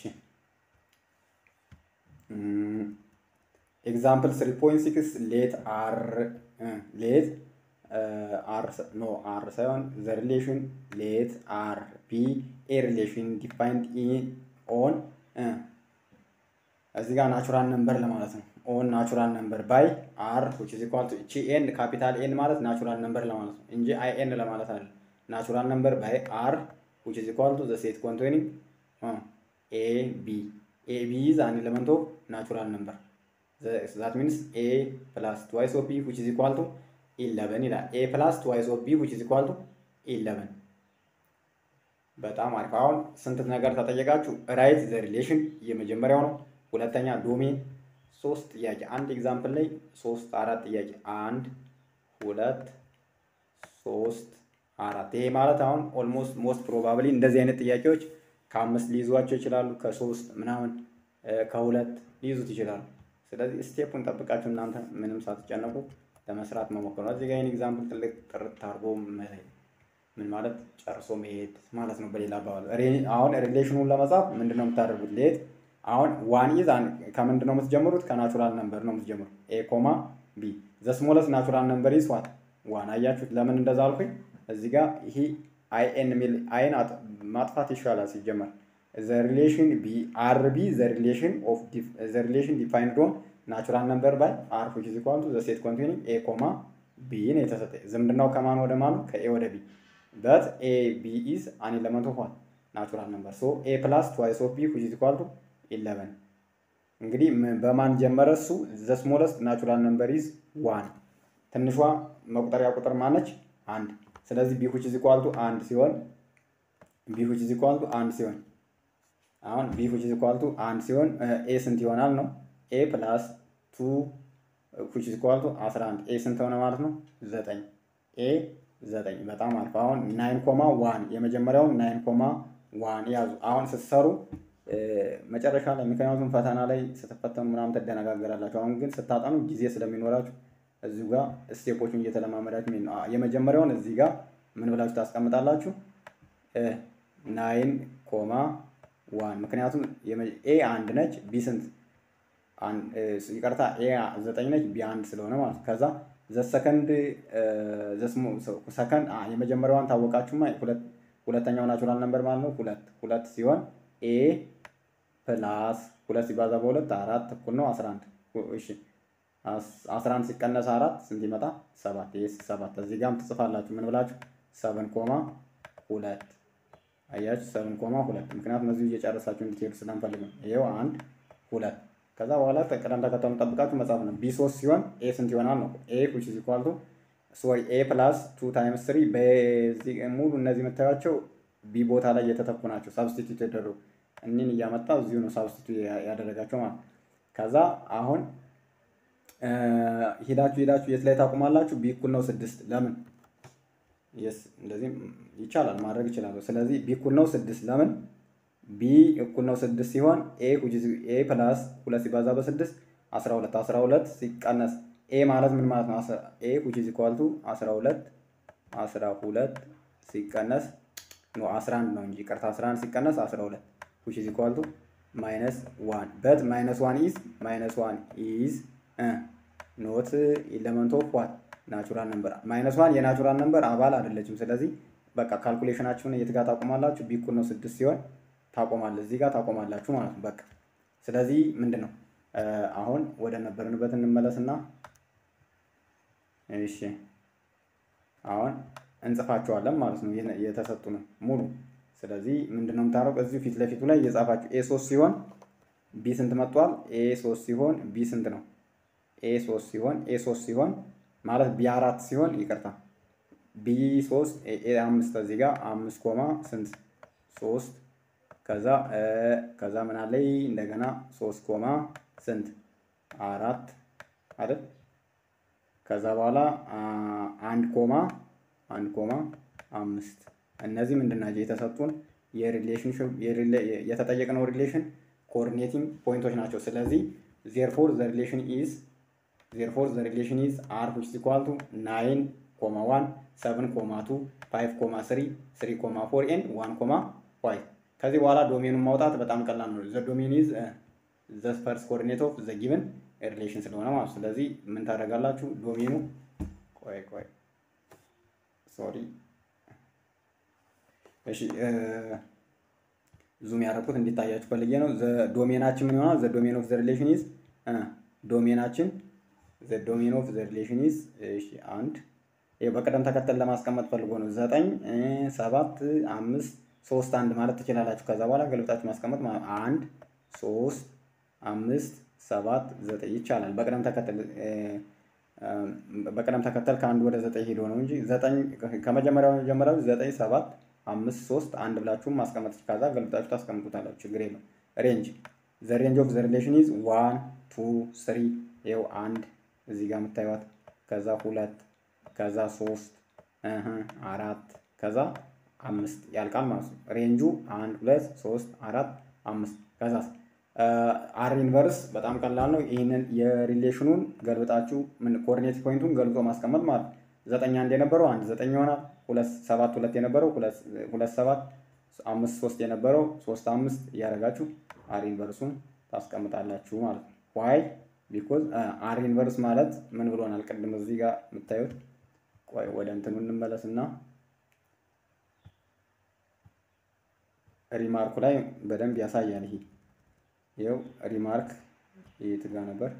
ኤግዛምፕል ስሪ ፖይንት ሲክስ ሌት አር ሌት አር ኖ አር ሳይሆን ዘ ሪሌሽን ሌት አር ቢ ኤ ሪሌሽን ዲፋይንድ ኢን ኦን እዚህ ጋር ናቹራል ነምበር ለማለት ነው። ኦን ናቹራል ነምበር ባይ አር which is equal to እቺ ኤን ካፒታል ኤን ማለት ናቹራል ነምበር ለማለት ነው እንጂ አይ ኤን ለማለት አይደለም። ናቹራል ነምበር ባይ አር which is equal to the set containing ኤ ቢ ኤ ቢ is an element of natural number that means a plus twice of b which is equal to ኢለቨን ይላል። ኤ ፕላስ ትዋይስ ኦፍ ቢ ዊች ኢዝ ኢኳል ቱ ኢለቨን። በጣም አሪፍ። አሁን ስንት ነገር ተጠየቃችሁ? ራይት ዘ ሪሌሽን የመጀመሪያው ነው። ሁለተኛ ዶሜን ሶስት ጥያቄ አንድ ኤግዛምፕል ላይ ሶስት አራት ጥያቄ አንድ ሁለት ሶስት አራት። ይሄ ማለት አሁን ኦልሞስት ሞስት ፕሮባብሊ እንደዚህ አይነት ጥያቄዎች ከአምስት ሊይዟቸው ይችላሉ፣ ከሶስት ምናምን ከሁለት ሊይዙት ይችላሉ። ስለዚህ ስቴፑን ጠብቃችሁ እናንተ ምንም ሳትጨነቁ ለመስራት መሞከር ነው። እዚህ ጋር ይህን ኤግዛምፕል ትልቅ ጥርት አድርጎ ምን ማለት ጨርሶ መሄድ ማለት ነው። በሌላ አባባል አሁን ሪሌሽኑን ለመጻፍ ምንድን ነው የምታደርጉት? ሌት አሁን ዋን ኢዝ ከምንድን ነው የምትጀምሩት? ከናቹራል ነምበር ነው የምትጀምሩት። ኤ ኮማ ቢ ዘ ስሞለስ ናቹራል ነምበር ኢዝ ዋት ዋን። አያችሁት? ለምን እንደዛ አልኩኝ? እዚህ ጋር ይሄ አይ ኤን የሚል አይን ማጥፋት ይሻላል ሲጀመር ዘ ሪሌሽን ቢ አር ቢ ዘ ሪሌሽን ኦፍ ዘ ሪሌሽን ዲፋይንድ ኦን ናቹራል ነምበር ባይ አር ዊች ኢዝ ኢኳል ቱ ዘ ሴት ኮንቴኒንግ ኤ ኮማ ቢ ነው የተሰጠ። ዝምድናው ከማን ወደ ማኑ? ከኤ ወደ ቢ በት ኤ ቢ ኢዝ አን ኤለመንት ኦፍ ዋት ናቹራል ነምበር ሶ ኤ ፕላስ ትዋይስ ኦፍ ቢ ዊች ኢዝ ኢኳል ቱ ኢለቨን። እንግዲህ በማን ጀመረ እሱ? ዘ ስሞለስት ናቹራል ነምበር ኢዝ ዋን። ትንሿ መቁጠሪያ ቁጥር ማነች? አንድ። ስለዚህ ቢ ዊች ኢዝ ኢኳል ቱ አንድ ሲሆን ቢ ዊች ኢዝ ኢኳል ቱ አንድ ሲሆን አሁን ቢ ዊች ኢዝ ኢኳል ቱ አንድ ሲሆን ኤ ስንት ይሆናል ነው? ኤ ፕላስ ቱ ዊች ኢዝ ኢኳል ቱ 11 ኤ ስንት ሆነ ማለት ነው? ዘጠኝ ኤ ዘጠኝ በጣም አሪፍ። አሁን ናይን ኮማ ዋን የመጀመሪያውን ናይን ኮማ ዋን ያዙ። አሁን ስትሰሩ መጨረሻ ላይ ምክንያቱም ፈተና ላይ ስትፈተኑ ምናምን ትደነጋገራላችሁ። አሁን ግን ስታጠኑ ጊዜ ስለሚኖራችሁ እዚሁ ጋር ስቴፖቹን እየተለማመዳችሁ ነው። የመጀመሪያውን እዚህ ጋር ምን ብላችሁ ታስቀምጣላችሁ? ናይን ኮማ ዋን ምክንያቱም ኤ አንድ ነች፣ ቢ ስንት ይቅርታ፣ ኤ ዘጠኝ ነች፣ ቢ አንድ ስለሆነ ማለት ከዛ ዘሰከንድ ሰከንድ የመጀመሪያዋን ታወቃችሁማ። ሁለተኛው ናቹራል ነምበር ማለት ነው ሁለት ሁለት ሲሆን ኤ ፕላስ ሁለት ሲባዛ በሁለት አራት እኩል ነው አስራ አንድ እሺ አስራ አንድ ሲቀነስ አራት ስንት ይመጣ? ሰባት ይህ ሰባት እዚህ ጋርም ትጽፋላችሁ ምን ብላችሁ ሰብን ኮማ ሁለት አያችሁ ሰብን ኮማ ሁለት ምክንያቱም እዚሁ እየጨረሳችሁ እንድትሄዱ ስለንፈልግ ነው። ይኸው አንድ ሁለት ከዛ በኋላ ቅደም ተከተሉን ጠብቃችሁ መጻፍ ነው። ቢ ሶስት ሲሆን ኤ ስንት ይሆናል ነው? ኤ ዊች ኢዝ ኢኳል ቱ ሶሪ ኤ ፕላስ ቱ ታይምስ ስሪ በዚህ ሙሉ እነዚህ የምታዩቸው ቢ ቦታ ላይ የተተኩ ናቸው። ሳብስቲቱት የተደረጉ እኒን እያመጣ እዚሁ ነው ሳብስቲቱት ያደረጋቸው ማለት ከዛ አሁን ሄዳችሁ ሄዳችሁ የት ላይ ታቁማላችሁ? ቢ እኩል ነው ስድስት ለምን የስ እንደዚህ ይቻላል ማድረግ ይችላሉ። ስለዚህ ቢ እኩል ነው ስድስት ለምን ቢ እኩል ነው ስድስት ሲሆን ኤ ኤ ፕላስ ሁለት ሲባዛ በስድስት አስራ ሁለት አስራ ሁለት ሲቀነስ ኤ ማለት ምን ማለት ነው? ኤ ዊች ኢዝ ኢኳል ቱ አስራ ሁለት አስራ ሁለት ሲቀነስ ኖ አስራ አንድ ነው እንጂ ይቅርታ አስራ አንድ ሲቀነስ አስራ ሁለት ዊች ኢዝ ኢኳል ቱ ማይነስ ዋን በት ማይነስ ዋን ኢዝ ማይነስ ዋን ኢዝ ኖት ኢለመንት ኦፍ ዋት ናቹራል ነምበር ማይነስ ዋን የናቹራል ነምበር አባል አይደለችም። ስለዚህ በቃ ካልኩሌሽናችሁን የት ጋር ታቆማላችሁ? ቢ እኩል ነው ስድስት ሲሆን ታቆማለህ እዚህ ጋር ታቆማላችሁ ማለት ነው። በቃ ስለዚህ ምንድን ነው አሁን ወደ ነበርንበት እንመለስና እሺ አሁን እንጽፋቸዋለን ማለት ነው የተሰጡ ነው ሙሉ። ስለዚህ ምንድን ነው የምታደርገው እዚሁ ፊት ለፊቱ ላይ እየጻፋችሁ ኤ ሶስት ሲሆን ቢ ስንት መጥቷል? ኤ ሶስት ሲሆን ቢ ስንት ነው? ኤ ሶስት ሲሆን ኤ ሶስት ሲሆን ማለት ቢ አራት ሲሆን ይቅርታ ቢ ሶስት ኤ አምስት እዚህ ጋር አምስት ኮማ ስንት ሶስት ከዛ ከዛ ምን አለኝ እንደገና ሶስት ኮማ ስንት አራት አይደል? ከዛ በኋላ አንድ ኮማ አንድ ኮማ አምስት እነዚህ ምንድን ናቸው? የተሰጡን የሪሌሽንሽፕ የተጠየቅነው ሪሌሽን ኮኦርዲኔቲንግ ፖይንቶች ናቸው። ስለዚህ ዜርፎር ዘ ሪሌሽን ኢዝ ዜርፎር ዘ ሪሌሽን ኢዝ አር ዊች ኢዝ ኢኳል ቱ ናይን ኮማ ዋን ሰቨን ኮማ ቱ ፋይቭ ኮማ ስሪ ስሪ ኮማ ፎር ኤንድ ዋን ኮማ ፋይቭ ከዚህ በኋላ ዶሜኑን ማውጣት በጣም ቀላል ነው። ዘ ዶሜን ኢዝ ዘ ፈርስት ኮኦርዲኔት ኦፍ ዘ ጊቨን ሪሌሽን ስለሆነ ማለት ስለዚህ ምን ታደርጋላችሁ? ዶሜኑ ቆይ ቆይ ሶሪ እሺ ዙም ያደረኩት እንዲታያችሁ ፈልጌ ነው። ዘ ዶሜናችን ምን ይሆናል? ዘ ዶሜን ኦፍ ዘ ሪሌሽን ኢዝ ዶሜናችን ዘ ዶሜን ኦፍ ዘ ሪሌሽን ኢዝ እሺ አንድ ይሄ በቅደም ተከተል ለማስቀመጥ ፈልጎ ነው። ዘጠኝ ሰባት አምስት ሶስት አንድ ማለት ትችላላችሁ። ከዛ በኋላ ገልብጣችሁ ማስቀመጥ አንድ ሶስት አምስት ሰባት ዘጠኝ ይቻላል። በቅደም ተከተል በቅደም ተከተል ከአንድ ወደ ዘጠኝ ሄዶ ነው እንጂ ዘጠኝ ከመጀመሪያው የጀመረው ዘጠኝ ሰባት አምስት ሶስት አንድ ብላችሁም ማስቀመጥ ከዛ ገልብጣችሁ ታስቀምጡታላችሁ። ችግር የለው። ሬንጅ ዘ ሬንጅ ኦፍ ዘ ሪሌሽን ኢዝ ዋን ቱ ስሪ ይኸው አንድ እዚህ ጋር የምታዩት ከዛ ሁለት ከዛ ሶስት አራት ከዛ አምስት ያልቃል ማለት ነው። ሬንጁ አንድ ሁለት ሶስት አራት አምስት ከዛ አር ኢንቨርስ በጣም ቀላል ነው። ይህንን የሪሌሽኑን ገልብጣችሁ ምን ኮኦርዲኔት ፖይንቱን ገልብጦ ማስቀመጥ ማለት ነው። ዘጠኝ አንድ የነበረው አንድ ዘጠኝ ይሆናል። ሁለት ሰባት ሁለት የነበረው ሁለት ሰባት አምስት ሶስት የነበረው ሶስት አምስት እያደረጋችሁ አር ኢንቨርሱን ታስቀምጣላችሁ ማለት ነው። ዋይ ቢኮዝ አር ኢንቨርስ ማለት ምን ብሎናል? ቅድም እዚህ ጋር የምታዩት ቆይ ወደ እንትኑ እንመለስና ሪማርኩ ላይ በደንብ ያሳያል። ይሄ ይኸው ሪማርክ የት ጋ ነበር?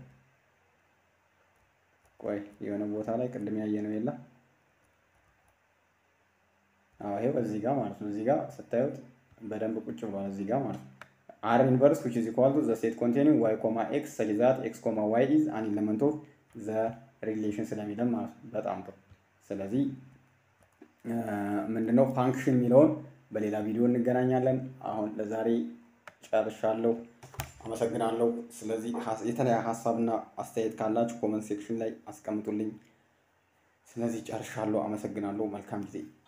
ቆይ የሆነ ቦታ ላይ ቅድም ያየ ነው የለ? አዎ ይኸው እዚህ ጋር ማለት ነው። እዚህ ጋር ስታዩት በደንብ ቁጭ ብሏል። እዚህ ጋር ማለት ነው። አር ኢንቨርስ which is equal to the set containing y, x such that x, y is an element of the relation ስለሚለን ማለት ነው። በጣም ጥሩ። ስለዚህ ምንድነው ፋንክሽን የሚለውን በሌላ ቪዲዮ እንገናኛለን። አሁን ለዛሬ ጨርሻለሁ። አመሰግናለሁ። ስለዚህ የተለያየ ሀሳብና አስተያየት ካላችሁ ኮመንት ሴክሽን ላይ አስቀምጡልኝ። ስለዚህ ጨርሻለሁ። አመሰግናለሁ። መልካም ጊዜ